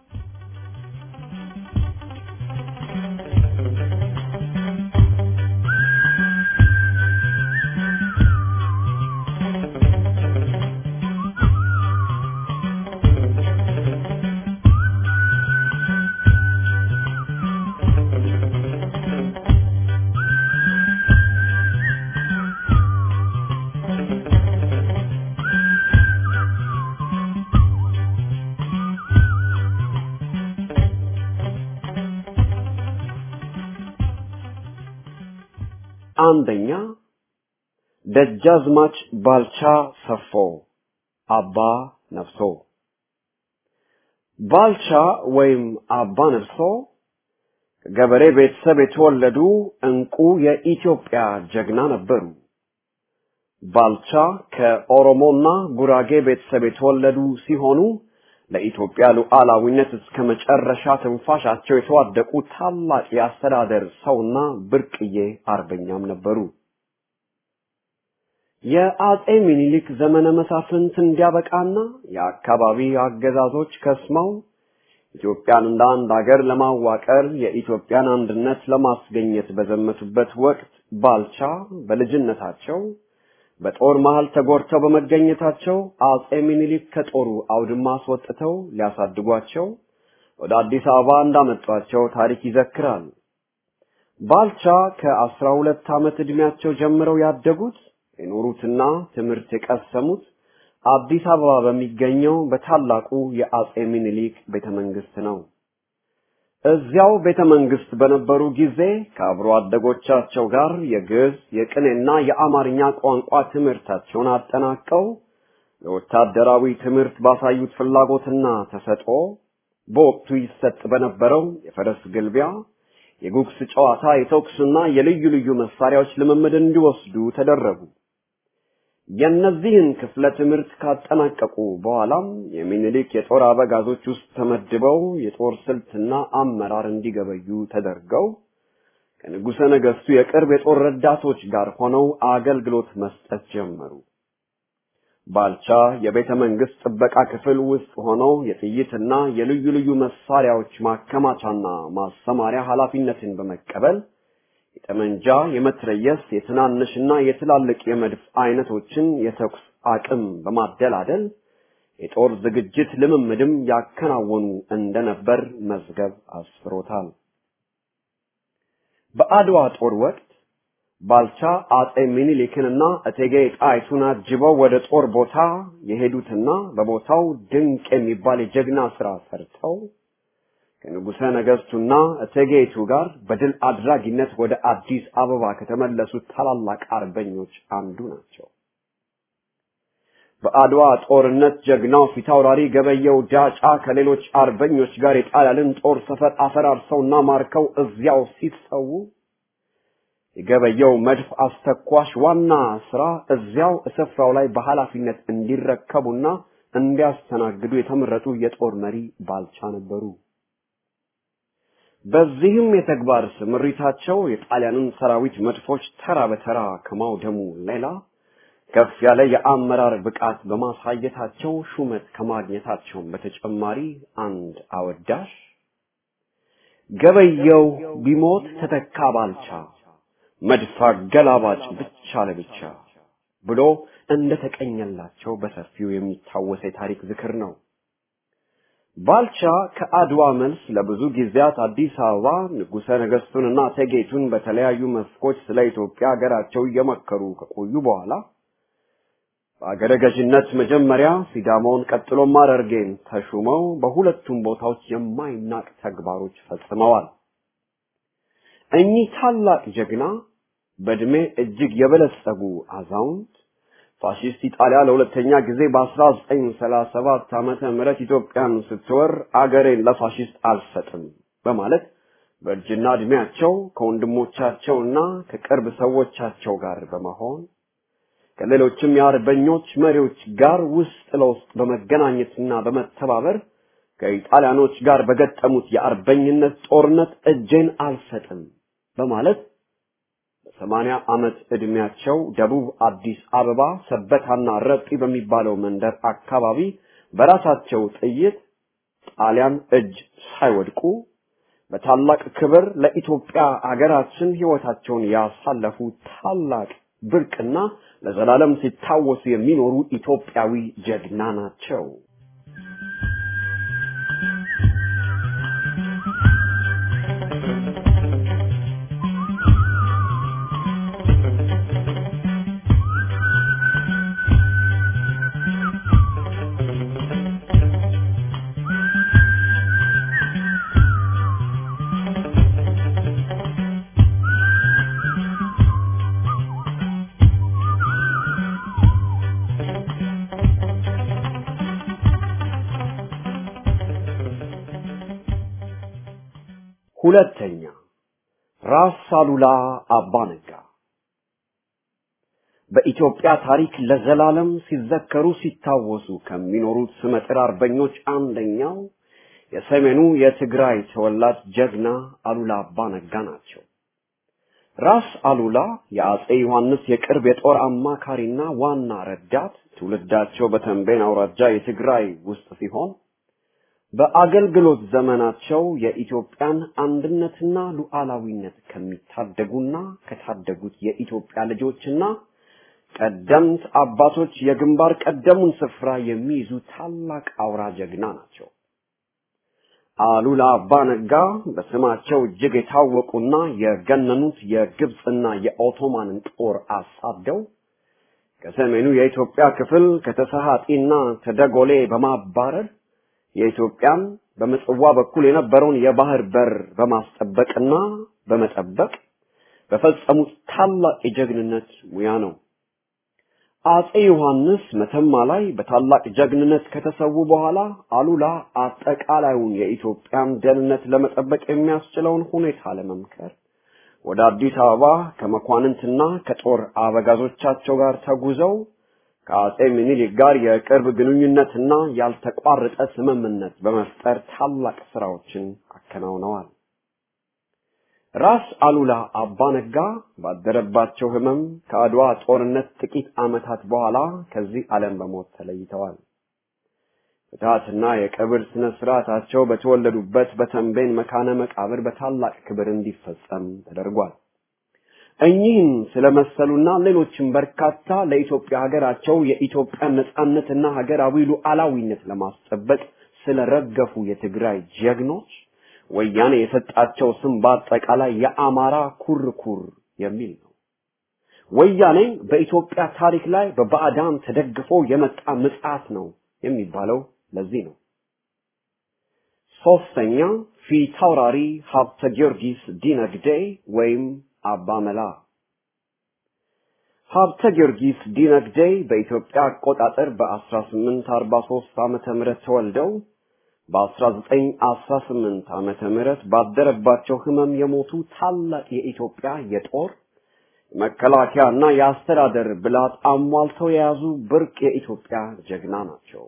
አንደኛ ደጃዝማች ባልቻ ሰፎ አባ ነፍሶ ባልቻ ወይም አባ ነፍሶ ከገበሬ ቤተሰብ የተወለዱ እንቁ የኢትዮጵያ ጀግና ነበሩ። ባልቻ ከኦሮሞና ጉራጌ ቤተሰብ የተወለዱ ሲሆኑ ለኢትዮጵያ ሉዓላዊነት እስከ መጨረሻ ትንፋሻቸው የተዋደቁ ታላቅ የአስተዳደር ሰውና ብርቅዬ አርበኛም ነበሩ። የአጼ ሚኒሊክ ዘመነ መሳፍንት እንዲያበቃና የአካባቢ አገዛዞች ከስመው ኢትዮጵያን እንደ አንድ ሀገር ለማዋቀር የኢትዮጵያን አንድነት ለማስገኘት በዘመቱበት ወቅት ባልቻ በልጅነታቸው በጦር መሃል ተጎድተው በመገኘታቸው አጼ ሚኒሊክ ከጦሩ አውድማ አስወጥተው ሊያሳድጓቸው ወደ አዲስ አበባ እንዳመጧቸው ታሪክ ይዘክራል። ባልቻ ከአስራ ሁለት ዓመት ዕድሜያቸው ጀምረው ያደጉት የኖሩትና ትምህርት የቀሰሙት አዲስ አበባ በሚገኘው በታላቁ የአጼ ሚኒሊክ ቤተ መንግስት ነው። እዚያው ቤተ መንግስት በነበሩ ጊዜ ከአብሮ አደጎቻቸው ጋር የግዕዝ፣ የቅኔና የአማርኛ ቋንቋ ትምህርታቸውን አጠናቀው ለወታደራዊ ትምህርት ባሳዩት ፍላጎትና ተሰጥኦ በወቅቱ ይሰጥ በነበረው የፈረስ ግልቢያ፣ የጉግስ ጨዋታ፣ የተኩስና የልዩ ልዩ መሳሪያዎች ልምምድ እንዲወስዱ ተደረጉ። የእነዚህን ክፍለ ትምህርት ካጠናቀቁ በኋላም የሚኒሊክ የጦር አበጋዞች ውስጥ ተመድበው የጦር ስልትና አመራር እንዲገበዩ ተደርገው ከንጉሠ ነገሥቱ የቅርብ የጦር ረዳቶች ጋር ሆነው አገልግሎት መስጠት ጀመሩ። ባልቻ የቤተ መንግስት ጥበቃ ክፍል ውስጥ ሆነው የጥይትና የልዩ ልዩ መሳሪያዎች ማከማቻና ማሰማሪያ ኃላፊነትን በመቀበል የጠመንጃ፣ የመትረየስ፣ የትናንሽና የትላልቅ የመድፍ አይነቶችን የተኩስ አቅም በማደላደል የጦር ዝግጅት ልምምድም ያከናወኑ እንደነበር መዝገብ አስፍሮታል። በአድዋ ጦር ወቅት ባልቻ አጼ ሚኒሊክንና እቴጌ ጣይቱን አጅበው ወደ ጦር ቦታ የሄዱትና በቦታው ድንቅ የሚባል የጀግና ስራ ሰርተው ከንጉሠ ነገሥቱና እቴጌይቱ ጋር በድል አድራጊነት ወደ አዲስ አበባ ከተመለሱት ታላላቅ አርበኞች አንዱ ናቸው። በአድዋ ጦርነት ጀግናው ፊታውራሪ ገበየው ዳጫ ከሌሎች አርበኞች ጋር የጣሊያንን ጦር ሰፈር አፈራርሰውና ማርከው እዚያው ሲሰዉ የገበየው መድፍ አስተኳሽ ዋና ስራ እዚያው ስፍራው ላይ በኃላፊነት እንዲረከቡና እንዲያስተናግዱ የተመረጡ የጦር መሪ ባልቻ ነበሩ። በዚህም የተግባር ስምሪታቸው የጣሊያንን ሰራዊት መድፎች ተራ በተራ ከማውደሙ ሌላ ከፍ ያለ የአመራር ብቃት በማሳየታቸው ሹመት ከማግኘታቸውም በተጨማሪ አንድ አወዳሽ ገበየው ቢሞት ተተካ ባልቻ መድፍ አገላባጭ ብቻ ለብቻ ብሎ እንደተቀኘላቸው በሰፊው የሚታወስ የታሪክ ዝክር ነው። ባልቻ ከአድዋ መልስ ለብዙ ጊዜያት አዲስ አበባ ንጉሠ ነገሥቱንና እቴጌይቱን በተለያዩ መስኮች ስለ ኢትዮጵያ ሀገራቸው እየመከሩ ከቆዩ በኋላ በአገረ ገዥነት መጀመሪያ ሲዳሞን ቀጥሎም ሐረርጌን ተሹመው በሁለቱም ቦታዎች የማይናቅ ተግባሮች ፈጽመዋል። እኚህ ታላቅ ጀግና በዕድሜ እጅግ የበለጸጉ አዛውንት ፋሺስት ኢጣሊያ ለሁለተኛ ጊዜ በ1937 ዓመተ ምህረት ኢትዮጵያን ስትወር አገሬን ለፋሺስት አልሰጥም በማለት በእርጅና ዕድሜያቸው ከወንድሞቻቸውና ከቅርብ ሰዎቻቸው ጋር በመሆን ከሌሎችም የአርበኞች መሪዎች ጋር ውስጥ ለውስጥ በመገናኘትና በመተባበር ከኢጣሊያኖች ጋር በገጠሙት የአርበኝነት ጦርነት እጄን አልሰጥም በማለት በሰማንያ ዓመት ዕድሜያቸው ደቡብ አዲስ አበባ ሰበታና ረጲ በሚባለው መንደር አካባቢ በራሳቸው ጥይት ጣሊያን እጅ ሳይወድቁ በታላቅ ክብር ለኢትዮጵያ አገራችን ሕይወታቸውን ያሳለፉ ታላቅ ብርቅና ለዘላለም ሲታወሱ የሚኖሩ ኢትዮጵያዊ ጀግና ናቸው። ሁለተኛ ራስ አሉላ አባ ነጋ በኢትዮጵያ ታሪክ ለዘላለም ሲዘከሩ ሲታወሱ ከሚኖሩት ስመጥር አርበኞች አንደኛው የሰሜኑ የትግራይ ተወላጅ ጀግና አሉላ አባ ነጋ ናቸው። ራስ አሉላ የአጼ ዮሐንስ የቅርብ የጦር አማካሪና ዋና ረዳት፣ ትውልዳቸው በተንቤን አውራጃ የትግራይ ውስጥ ሲሆን በአገልግሎት ዘመናቸው የኢትዮጵያን አንድነትና ሉዓላዊነት ከሚታደጉና ከታደጉት የኢትዮጵያ ልጆችና ቀደምት አባቶች የግንባር ቀደሙን ስፍራ የሚይዙ ታላቅ አውራ ጀግና ናቸው። አሉላ አባ ነጋ በስማቸው እጅግ የታወቁና የገነኑት የግብፅና የኦቶማንን ጦር አሳደው ከሰሜኑ የኢትዮጵያ ክፍል ከተሰሃጢና ተደጎሌ በማባረር የኢትዮጵያን በምጽዋ በኩል የነበረውን የባህር በር በማስጠበቅና በመጠበቅ በፈጸሙት ታላቅ የጀግንነት ሙያ ነው። አጼ ዮሐንስ መተማ ላይ በታላቅ ጀግንነት ከተሰዉ በኋላ አሉላ አጠቃላዩን የኢትዮጵያን ደህንነት ለመጠበቅ የሚያስችለውን ሁኔታ ለመምከር ወደ አዲስ አበባ ከመኳንንትና ከጦር አበጋዞቻቸው ጋር ተጉዘው ከአጼ ምኒልክ ጋር የቅርብ ግንኙነትና ያልተቋረጠ ስምምነት በመፍጠር ታላቅ ስራዎችን አከናውነዋል። ራስ አሉላ አባ ነጋ ባደረባቸው ህመም ከአድዋ ጦርነት ጥቂት ዓመታት በኋላ ከዚህ ዓለም በሞት ተለይተዋል። ፍትሐትና የቀብር ስነ ስርዓታቸው በተወለዱበት በተንቤን መካነ መቃብር በታላቅ ክብር እንዲፈጸም ተደርጓል። እኚህን ስለመሰሉና ሌሎችም በርካታ ለኢትዮጵያ ሀገራቸው የኢትዮጵያን ነጻነትና ሀገራዊ ሉዓላዊነት ለማስጠበቅ ስለረገፉ የትግራይ ጀግኖች ወያኔ የሰጣቸው ስም በአጠቃላይ የአማራ ኩርኩር የሚል ነው። ወያኔ በኢትዮጵያ ታሪክ ላይ በባዕዳን ተደግፎ የመጣ ምጽዓት ነው የሚባለው ለዚህ ነው። ሶስተኛ ፊታውራሪ ሀብተ ጊዮርጊስ ዲነግዴ ወይም አባ መላ ሀብተ ጊዮርጊስ ዲነግዴ በኢትዮጵያ አቆጣጠር በ1843 ዓመተ ምህረት ተወልደው በ1918 ዓመተ ምህረት ባደረባቸው ህመም የሞቱ ታላቅ የኢትዮጵያ የጦር መከላከያና የአስተዳደር ብላት አሟልተው የያዙ ብርቅ የኢትዮጵያ ጀግና ናቸው።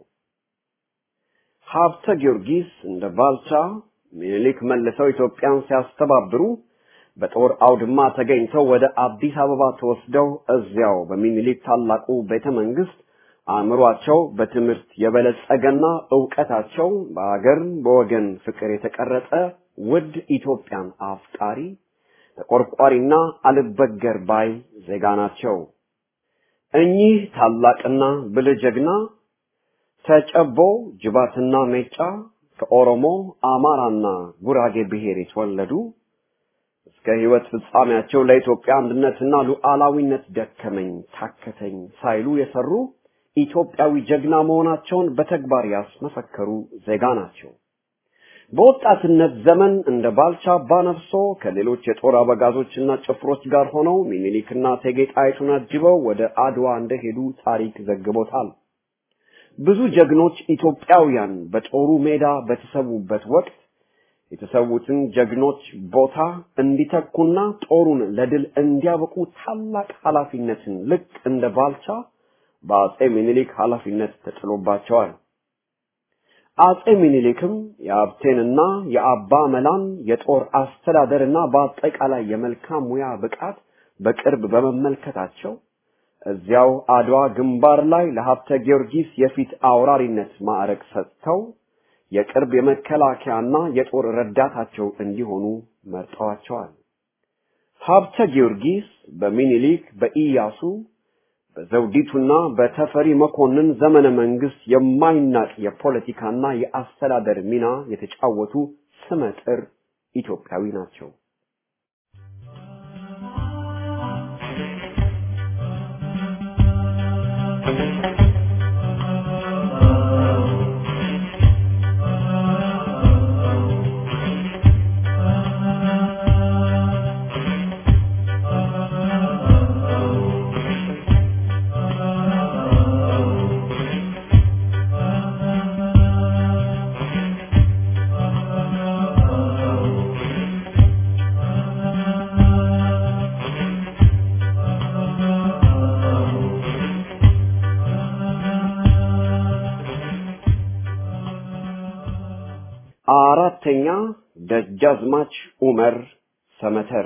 ሀብተ ጊዮርጊስ እንደ ባልቻ ሚኒሊክ መልሰው ኢትዮጵያን ሲያስተባብሩ በጦር አውድማ ተገኝተው ወደ አዲስ አበባ ተወስደው እዚያው በሚኒሊክ ታላቁ ቤተ መንግስት አእምሯቸው በትምህርት የበለጸገና ዕውቀታቸው በአገር በወገን ፍቅር የተቀረጸ ውድ ኢትዮጵያን አፍቃሪ ተቆርቋሪና አልበገር ባይ ዜጋ ናቸው። እኚህ ታላቅና ብልህ ጀግና ተጨቦ ጅባትና ሜጫ ከኦሮሞ አማራና ጉራጌ ብሔር የተወለዱ እስከ ህይወት ፍጻሜያቸው ለኢትዮጵያ አንድነትና ሉዓላዊነት ደከመኝ ታከተኝ ሳይሉ የሰሩ ኢትዮጵያዊ ጀግና መሆናቸውን በተግባር ያስመሰከሩ ዜጋ ናቸው። በወጣትነት ዘመን እንደ ባልቻ አባነፍሶ ከሌሎች የጦር አበጋዞችና ጭፍሮች ጋር ሆነው ሚኒሊክና እቴጌ ጣይቱን አጅበው ወደ አድዋ እንደሄዱ ታሪክ ዘግቦታል። ብዙ ጀግኖች ኢትዮጵያውያን በጦሩ ሜዳ በተሰዉበት ወቅት የተሰዉትን ጀግኖች ቦታ እንዲተኩና ጦሩን ለድል እንዲያበቁ ታላቅ ኃላፊነትን ልክ እንደ ባልቻ በአጼ ሚኒሊክ ኃላፊነት ተጥሎባቸዋል። አጼ ሚኒሊክም የሀብቴንና የአባ መላን የጦር አስተዳደርና በአጠቃላይ የመልካም ሙያ ብቃት በቅርብ በመመልከታቸው እዚያው አድዋ ግንባር ላይ ለሀብተ ጊዮርጊስ የፊት አውራሪነት ማዕረግ ሰጥተው የቅርብ የመከላከያና የጦር ረዳታቸው እንዲሆኑ መርጠዋቸዋል። ሀብተ ጊዮርጊስ በሚኒሊክ በኢያሱ በዘውዲቱና በተፈሪ መኮንን ዘመነ መንግስት የማይናቅ የፖለቲካና የአስተዳደር ሚና የተጫወቱ ስመጥር ኢትዮጵያዊ ናቸው። አራተኛ ደጃዝማች ኡመር ሰመተር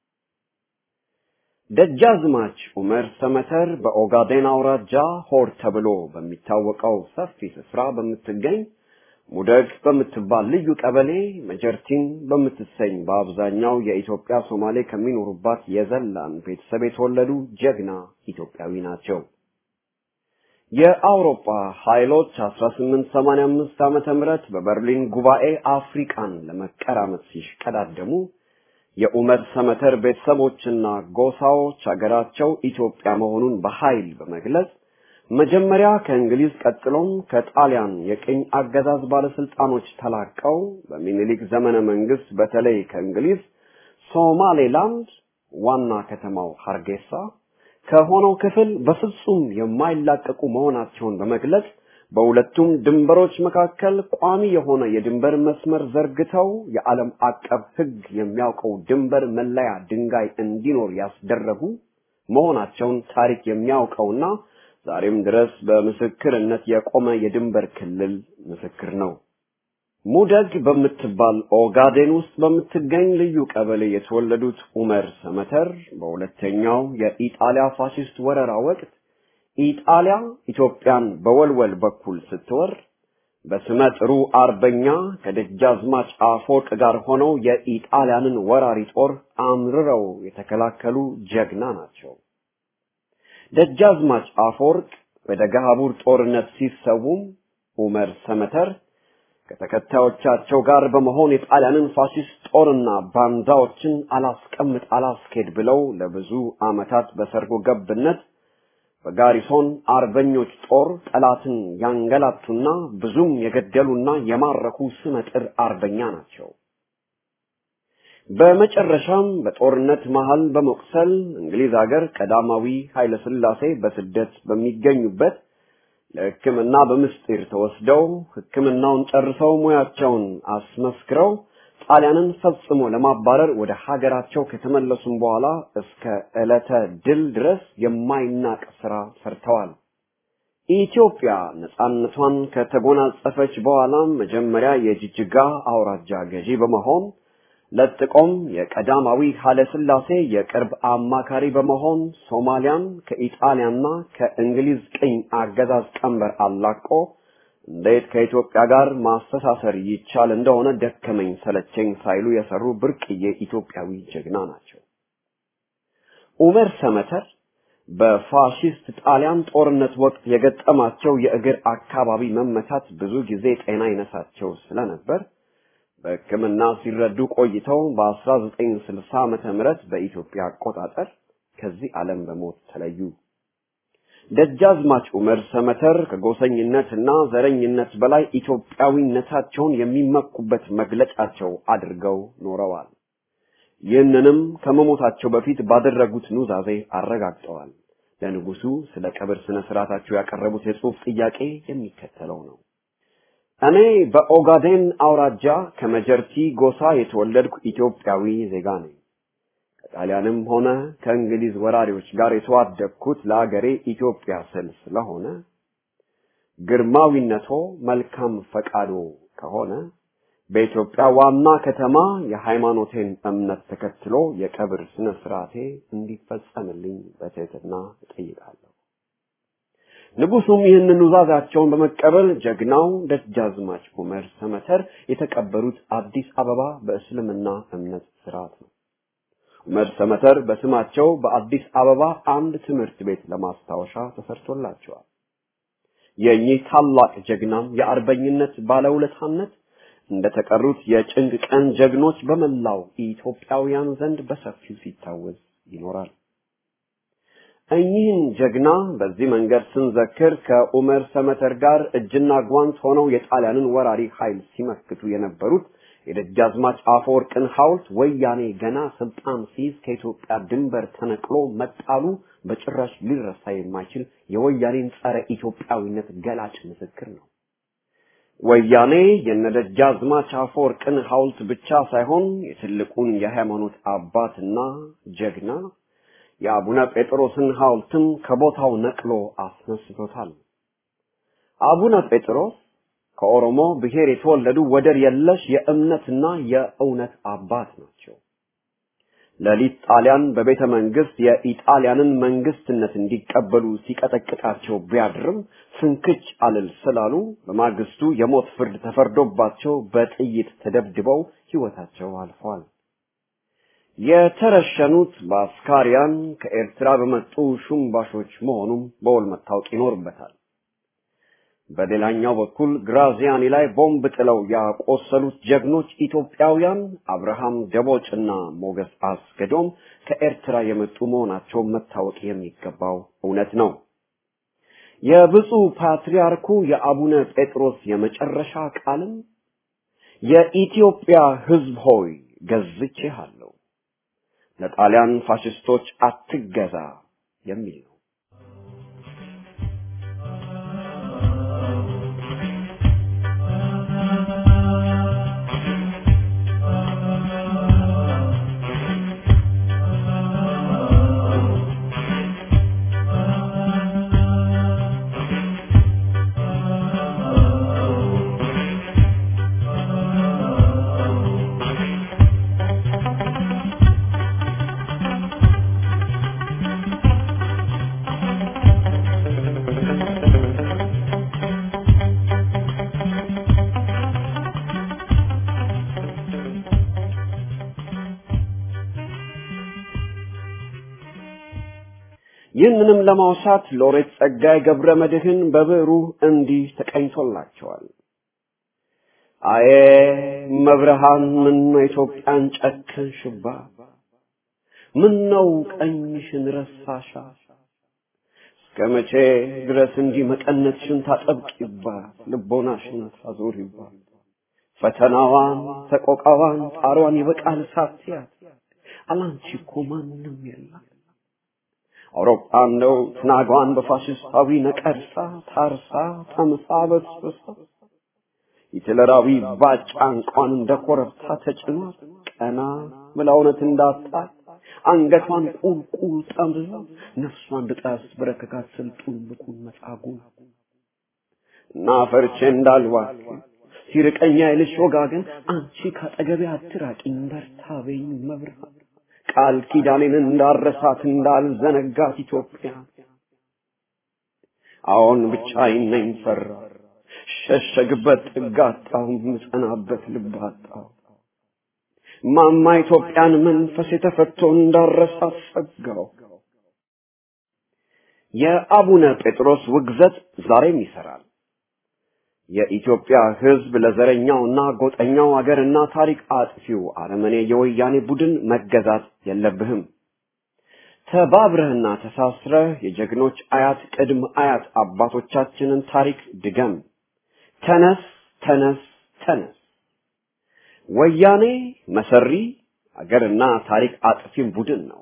ደጃዝማች ኡመር ሰመተር በኦጋዴን አውራጃ ሆር ተብሎ በሚታወቀው ሰፊ ስፍራ በምትገኝ ሙደግ በምትባል ልዩ ቀበሌ መጀርቲን በምትሰኝ በአብዛኛው የኢትዮጵያ ሶማሌ ከሚኖሩባት የዘላን ቤተሰብ የተወለዱ ጀግና ኢትዮጵያዊ ናቸው። የአውሮፓ ኃይሎች 1885 ዓመተ ምህረት በበርሊን ጉባኤ አፍሪካን ለመቀራመት ሲሽቀዳደሙ የኡመር ሰመተር ቤተሰቦችና ጎሳዎች ሀገራቸው ኢትዮጵያ መሆኑን በኃይል በመግለጽ መጀመሪያ ከእንግሊዝ ቀጥሎም ከጣሊያን የቅኝ አገዛዝ ባለስልጣኖች ተላቀው በሚኒሊክ ዘመነ መንግስት በተለይ ከእንግሊዝ ሶማሌላንድ ዋና ከተማው ሀርጌሳ ከሆነው ክፍል በፍጹም የማይላቀቁ መሆናቸውን በመግለጽ በሁለቱም ድንበሮች መካከል ቋሚ የሆነ የድንበር መስመር ዘርግተው የዓለም አቀፍ ሕግ የሚያውቀው ድንበር መለያ ድንጋይ እንዲኖር ያስደረጉ መሆናቸውን ታሪክ የሚያውቀውና ዛሬም ድረስ በምስክርነት የቆመ የድንበር ክልል ምስክር ነው። ሙደግ በምትባል ኦጋዴን ውስጥ በምትገኝ ልዩ ቀበሌ የተወለዱት ኡመር ሰመተር በሁለተኛው የኢጣሊያ ፋሽስት ወረራ ወቅት ኢጣሊያ ኢትዮጵያን በወልወል በኩል ስትወር በስመ ጥሩ አርበኛ ከደጃዝማች አፈወርቅ ጋር ሆነው የኢጣሊያንን ወራሪ ጦር አምርረው የተከላከሉ ጀግና ናቸው። ደጃዝማች አፈወርቅ በደገሃቡር ጦርነት ሲሰዉም ኡመር ሰመተር ከተከታዮቻቸው ጋር በመሆን የጣሊያንን ፋሽስት ጦርና ባንዳዎችን አላስቀምጥ አላስኬድ ብለው ለብዙ ዓመታት በሰርጎ ገብነት በጋሪሶን አርበኞች ጦር ጠላትን ያንገላቱና ብዙም የገደሉና የማረኩ ስመጥር አርበኛ ናቸው። በመጨረሻም በጦርነት መሃል በመቁሰል እንግሊዝ ሀገር ቀዳማዊ ኃይለ ሥላሴ በስደት በሚገኙበት ለሕክምና በምስጢር ተወስደው ሕክምናውን ጨርሰው ሙያቸውን አስመስክረው ጣሊያንን ፈጽሞ ለማባረር ወደ ሀገራቸው ከተመለሱም በኋላ እስከ ዕለተ ድል ድረስ የማይናቅ ስራ ሰርተዋል። ኢትዮጵያ ነጻነቷን ከተጎናጸፈች በኋላም መጀመሪያ የጅጅጋ አውራጃ ገዢ በመሆን ለጥቆም የቀዳማዊ ኃይለ ሥላሴ የቅርብ አማካሪ በመሆን ሶማሊያን ከኢጣሊያና ከእንግሊዝ ቅኝ አገዛዝ ቀንበር አላቆ እንዴት ከኢትዮጵያ ጋር ማስተሳሰር ይቻል እንደሆነ ደከመኝ ሰለቸኝ ሳይሉ የሰሩ ብርቅዬ ኢትዮጵያዊ ጀግና ናቸው። ኡመር ሰመተር በፋሺስት ጣሊያን ጦርነት ወቅት የገጠማቸው የእግር አካባቢ መመታት ብዙ ጊዜ ጤና ይነሳቸው ስለነበር በሕክምና ሲረዱ ቆይተው በ1960 ዓመተ ምህረት በኢትዮጵያ አቆጣጠር ከዚህ ዓለም በሞት ተለዩ። ደጃዝማች ዑመር ሰመተር ከጎሰኝነትና ዘረኝነት በላይ ኢትዮጵያዊነታቸውን የሚመኩበት መግለጫቸው አድርገው ኖረዋል። ይህንንም ከመሞታቸው በፊት ባደረጉት ኑዛዜ አረጋግጠዋል። ለንጉሱ ስለ ቀብር ስነ ስርዓታቸው ያቀረቡት የጽሑፍ ጥያቄ የሚከተለው ነው። እኔ በኦጋዴን አውራጃ ከመጀርቲ ጎሳ የተወለድኩ ኢትዮጵያዊ ዜጋ ነኝ። ከጣሊያንም ሆነ ከእንግሊዝ ወራሪዎች ጋር የተዋደቅኩት ለአገሬ ኢትዮጵያ ስል ስለሆነ ግርማዊነቶ መልካም ፈቃዶ ከሆነ በኢትዮጵያ ዋና ከተማ የሃይማኖቴን እምነት ተከትሎ የቀብር ስነ ስርዓቴ እንዲፈጸምልኝ በትህትና እጠይቃለሁ። ንጉሱም ይህንን ኑዛዛቸውን በመቀበል ጀግናው ደጃዝማች ዑመር ሰመተር የተቀበሩት አዲስ አበባ በእስልምና እምነት ስርዓት ነው። ዑመር ሰመተር በስማቸው በአዲስ አበባ አንድ ትምህርት ቤት ለማስታወሻ ተሰርቶላቸዋል። የእኚህ ታላቅ ጀግናም የአርበኝነት ባለውለታነት እንደተቀሩት የጭንቅ ቀን ጀግኖች በመላው ኢትዮጵያውያን ዘንድ በሰፊው ሲታወስ ይኖራል። እኚህን ጀግና በዚህ መንገድ ስንዘክር ከኡመር ሰመተር ጋር እጅና ጓንት ሆነው የጣሊያንን ወራሪ ኃይል ሲመክቱ የነበሩት የደጃዝማች አፈወርቅን ሐውልት ወያኔ ገና ስልጣን ሲይዝ ከኢትዮጵያ ድንበር ተነቅሎ መጣሉ በጭራሽ ሊረሳ የማይችል የወያኔን ጸረ ኢትዮጵያዊነት ገላጭ ምስክር ነው። ወያኔ የነደጃዝማች አፈወርቅን ሐውልት ብቻ ሳይሆን የትልቁን የሃይማኖት አባትና ጀግና የአቡነ ጴጥሮስን ሐውልትም ከቦታው ነቅሎ አስነስቶታል። አቡነ ጴጥሮስ ከኦሮሞ ብሔር የተወለዱ ወደር የለሽ የእምነትና የእውነት አባት ናቸው። ሌሊት ጣሊያን በቤተ መንግስት የኢጣሊያንን መንግስትነት እንዲቀበሉ ሲቀጠቅጣቸው ቢያድርም ፍንክች አልል ስላሉ በማግስቱ የሞት ፍርድ ተፈርዶባቸው በጥይት ተደብድበው ሕይወታቸው አልፏል። የተረሸኑት በአስካሪያን ከኤርትራ በመጡ ሹምባሾች መሆኑም በውል መታወቅ ይኖርበታል። በሌላኛው በኩል ግራዚያኒ ላይ ቦምብ ጥለው ያቆሰሉት ጀግኖች ኢትዮጵያውያን አብርሃም ደቦጭና ሞገስ አስገዶም ከኤርትራ የመጡ መሆናቸው መታወቅ የሚገባው እውነት ነው። የብፁዕ ፓትርያርኩ የአቡነ ጴጥሮስ የመጨረሻ ቃልም የኢትዮጵያ ሕዝብ ሆይ ገዝቼሃለሁ፣ ለጣሊያን ፋሽስቶች አትገዛ የሚል ነው። ይህንንም ለማውሳት ሎሬት ጸጋዬ ገብረ መድኅን በብዕሩ እንዲህ ተቀኝቶላቸዋል። አዬ መብርሃን ምን ኢትዮጵያን ጨከንሽባ፣ ምን ነው ቀኝሽን ረሳሻ፣ እስከ መቼ ድረስ እንዲህ መቀነትሽን ታጠብቂባት፣ ልቦናሽን ታዞሪባት፣ ፈተናዋን፣ ሰቆቃዋን፣ ጣሯን ይበቃል ሳትያት አላንቺ እኮ ማንም የለም። አውሮፓ እንደው ትናጓን በፋሽስታዊ ነቀርሳ ታርሳ ጠምሳ በስብሳ ሂትለራዊ ባጫ እንኳን እንደ ኮረብታ ተጭኗት ቀና ብላ እውነት እንዳጣት አንገቷን ቁልቁል ጠምዝዛ ነፍሷን ድጣስ በረከካት ስልጡን ብኩን መጻጉ እና ፈርቼ እንዳልዋክ ሲርቀኛ ይልሽ ወጋገን አንቺ ካጠገቤ አትራቂኝ በርታ በይኝ መብራት ቃል ኪዳኔን እንዳረሳት እንዳልዘነጋት ኢትዮጵያ አዎን ብቻዬን ነኝ ፈራ ሸሸግበት ጥግ አጣሁ ምጸናበት ልብ አጣሁ ማማ ኢትዮጵያን መንፈስ የተፈቶ እንዳረሳት ሰጋው የአቡነ ጴጥሮስ ውግዘት ዛሬም ይሰራል የኢትዮጵያ ሕዝብ ለዘረኛውና ጎጠኛው አገርና ታሪክ አጥፊው አረመኔ የወያኔ ቡድን መገዛት የለብህም። ተባብረህና ተሳስረህ የጀግኖች አያት ቅድም አያት አባቶቻችንን ታሪክ ድገም። ተነስ፣ ተነስ፣ ተነስ። ወያኔ መሰሪ አገርና ታሪክ አጥፊም ቡድን ነው።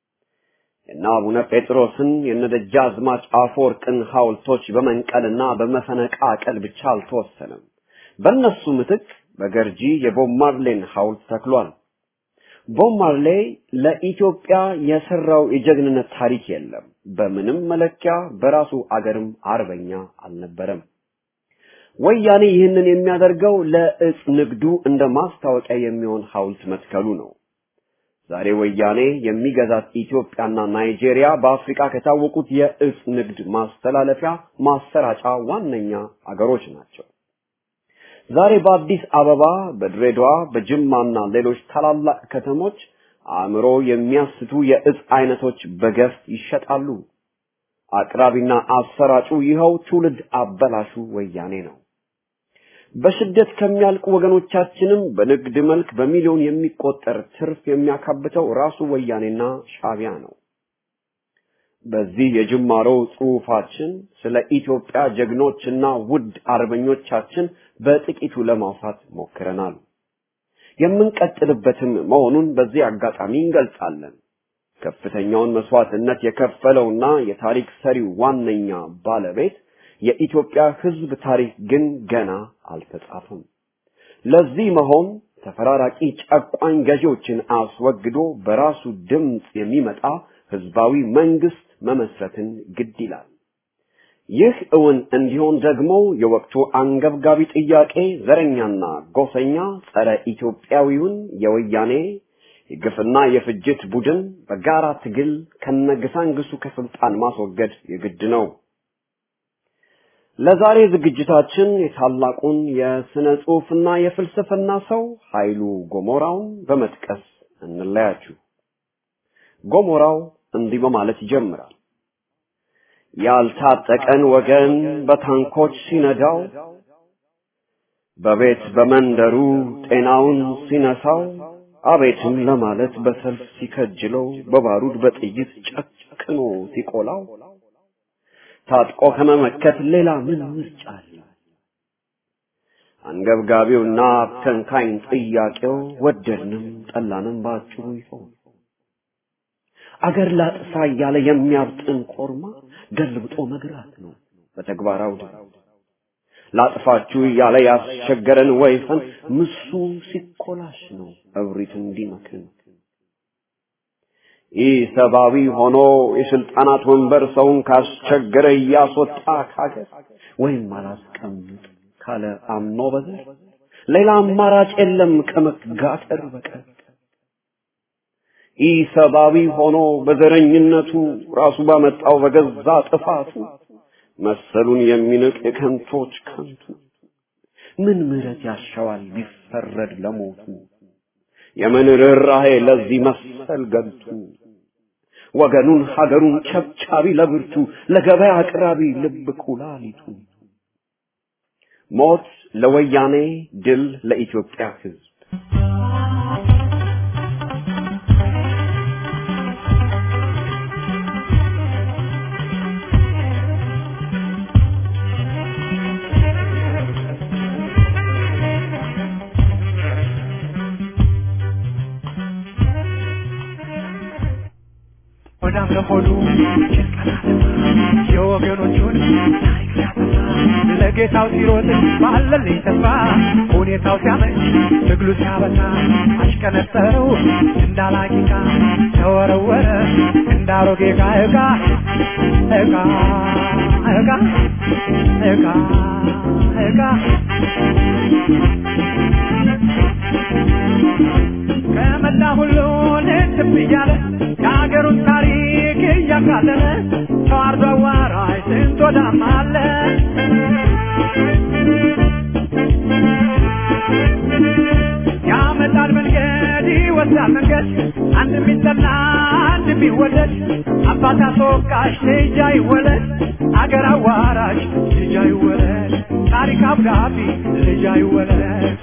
የነ አቡነ ጴጥሮስን የነ ደጃዝማች አፈወርቅን ሐውልቶች በመንቀልና በመፈነቃቀል ብቻ አልተወሰነም። በእነሱ ምትክ በገርጂ የቦብ ማርሌን ሐውልት ተክሏል። ቦብ ማርሌ ለኢትዮጵያ የሰራው የጀግንነት ታሪክ የለም። በምንም መለኪያ በራሱ አገርም አርበኛ አልነበረም። ወያኔ ይህንን የሚያደርገው ለእጽ ንግዱ እንደ ማስታወቂያ የሚሆን ሐውልት መትከሉ ነው። ዛሬ ወያኔ የሚገዛት ኢትዮጵያና ናይጄሪያ በአፍሪካ ከታወቁት የእጽ ንግድ ማስተላለፊያ ማሰራጫ ዋነኛ አገሮች ናቸው። ዛሬ በአዲስ አበባ፣ በድሬዳዋ፣ በጅማና ሌሎች ታላላቅ ከተሞች አእምሮ የሚያስቱ የእጽ አይነቶች በገፍ ይሸጣሉ። አቅራቢና አሰራጩ ይኸው ትውልድ አበላሹ ወያኔ ነው። በስደት ከሚያልቁ ወገኖቻችንም በንግድ መልክ በሚሊዮን የሚቆጠር ትርፍ የሚያካብተው ራሱ ወያኔና ሻቢያ ነው። በዚህ የጅማሮ ጽሑፋችን ስለ ኢትዮጵያ ጀግኖችና ውድ አርበኞቻችን በጥቂቱ ለማውሳት ሞክረናል። የምንቀጥልበትም መሆኑን በዚህ አጋጣሚ እንገልጻለን። ከፍተኛውን መስዋዕትነት የከፈለውና የታሪክ ሰሪው ዋነኛ ባለቤት የኢትዮጵያ ሕዝብ ታሪክ ግን ገና አልተጻፈም። ለዚህ መሆን ተፈራራቂ ጨቋኝ ገዢዎችን አስወግዶ በራሱ ድምፅ የሚመጣ ህዝባዊ መንግስት መመስረትን ግድ ይላል። ይህ እውን እንዲሆን ደግሞ የወቅቱ አንገብጋቢ ጥያቄ ዘረኛና ጎሰኛ ጸረ ኢትዮጵያዊውን የወያኔ የግፍና የፍጅት ቡድን በጋራ ትግል ከነግሳንግሱ ከስልጣን ማስወገድ የግድ ነው። ለዛሬ ዝግጅታችን የታላቁን የስነ ጽሑፍና የፍልስፍና ሰው ኃይሉ ጎሞራውን በመጥቀስ እንለያችሁ። ጎሞራው እንዲህ በማለት ይጀምራል። ያልታጠቀን ወገን በታንኮች ሲነዳው፣ በቤት በመንደሩ ጤናውን ሲነሳው፣ አቤትም ለማለት በሰልፍ ሲከጅለው፣ በባሩድ በጥይት ጨክኖ ሲቆላው ታጥቆ ከመመከት ሌላ ምን ምርጫ አለ? አንገብጋቢውና አብከንካኝ ጥያቄው ወደድንም ጠላንም በአጭሩ ይሆን አገር ላጥፋ እያለ የሚያብጥን ኮርማ ገልብጦ መግራት ነው በተግባራው ላጥፋችሁ እያለ ያስቸገረን ወይፈን ምሱ ሲኮላሽ ነው እብሪት እንዲመክን ይህ ሰብአዊ ሆኖ የስልጣናት ወንበር ሰውን ካስቸገረ እያስወጣ ካገር ወይም አላስቀምጥ ካለ አምኖ በዘር ሌላ አማራጭ የለም ከመጋተር በቀር። ይህ ሰብአዊ ሆኖ በዘረኝነቱ ራሱ ባመጣው በገዛ ጥፋቱ መሰሉን የሚንቅ የከንቶች ከንቱ ምን ምሕረት ያሻዋል ቢፈረድ ለሞቱ የምን ርኅራኄ ለዚህ መሰል ገልቱ ወገኑን ሀገሩን ቸብቻቢ ለብርቱ ለገበያ አቅራቢ ልብ ኩላሊቱ ሞት ለወያኔ ድል ለኢትዮጵያ ሕዝብ ሆዳም ለሆዱ የወገኖቹን ታሪክ ሲያጠፋ ለጌታው ሲሮጥ ባለልኝ ተስፋ ሁኔታው ሲያመች ትግሉ ሲያበታ አሽቀነጠረው እንዳላቂቃ ተወረወረ እንዳሮጌ ዕቃ ዕቃ ዕቃ ዕቃ ዕቃ ዕቃ ከመላ ሁሉን እንትም እያለ የሀገሩን ታሪክ እያቃለለ ተዋርዶ አዋራጅ ስንት ወዳም አለ ያመጣል መንገድ ይወስዳል መንገድ አንድ የሚጠላ አንድ የሚወደድ አባት አስወቃሽ ልጅ አይወለድ አገር አዋራጅ ልጅ አይወለድ ታሪክ አብዳቢ ልጅ አይወለድ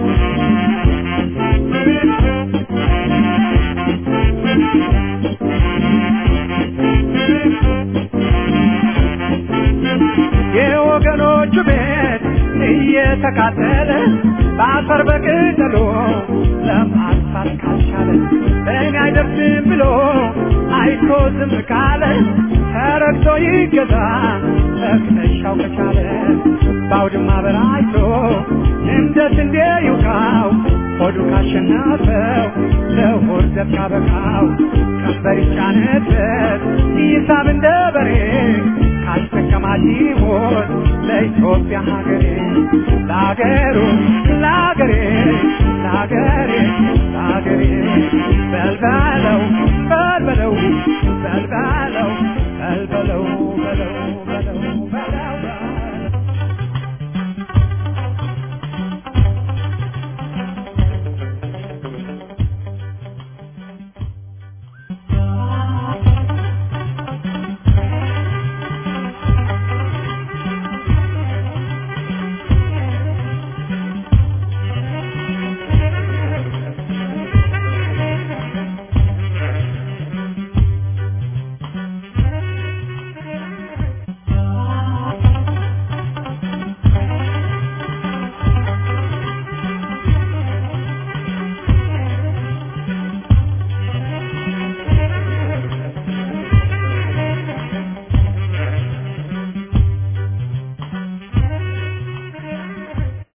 የወገኖቹ ቤት እየተቃጠለ በአፈር በቅጠሎ ለማጥፋት ካልቻለ እኔ አይደርስም ብሎ አይቶ ዝም ካለ ተረግቶ ይገዛ መክተሻው ከቻለ በአውድማ በራይቶ እንደ ስንዴ ይውቃው ሆዱ ካሸነፈው ለሆድ ዘብ ካበቃው ቀንበር ይጫነበት ይሳብ እንደ በሬ ካስጠቀማት ይሞት ለኢትዮጵያ ሀገሬ ለሀገሩ ለሀገሬ ለሀገሬ ለሀገሬ በልበለው በልበለው በልበለው በልበለው በለው በለው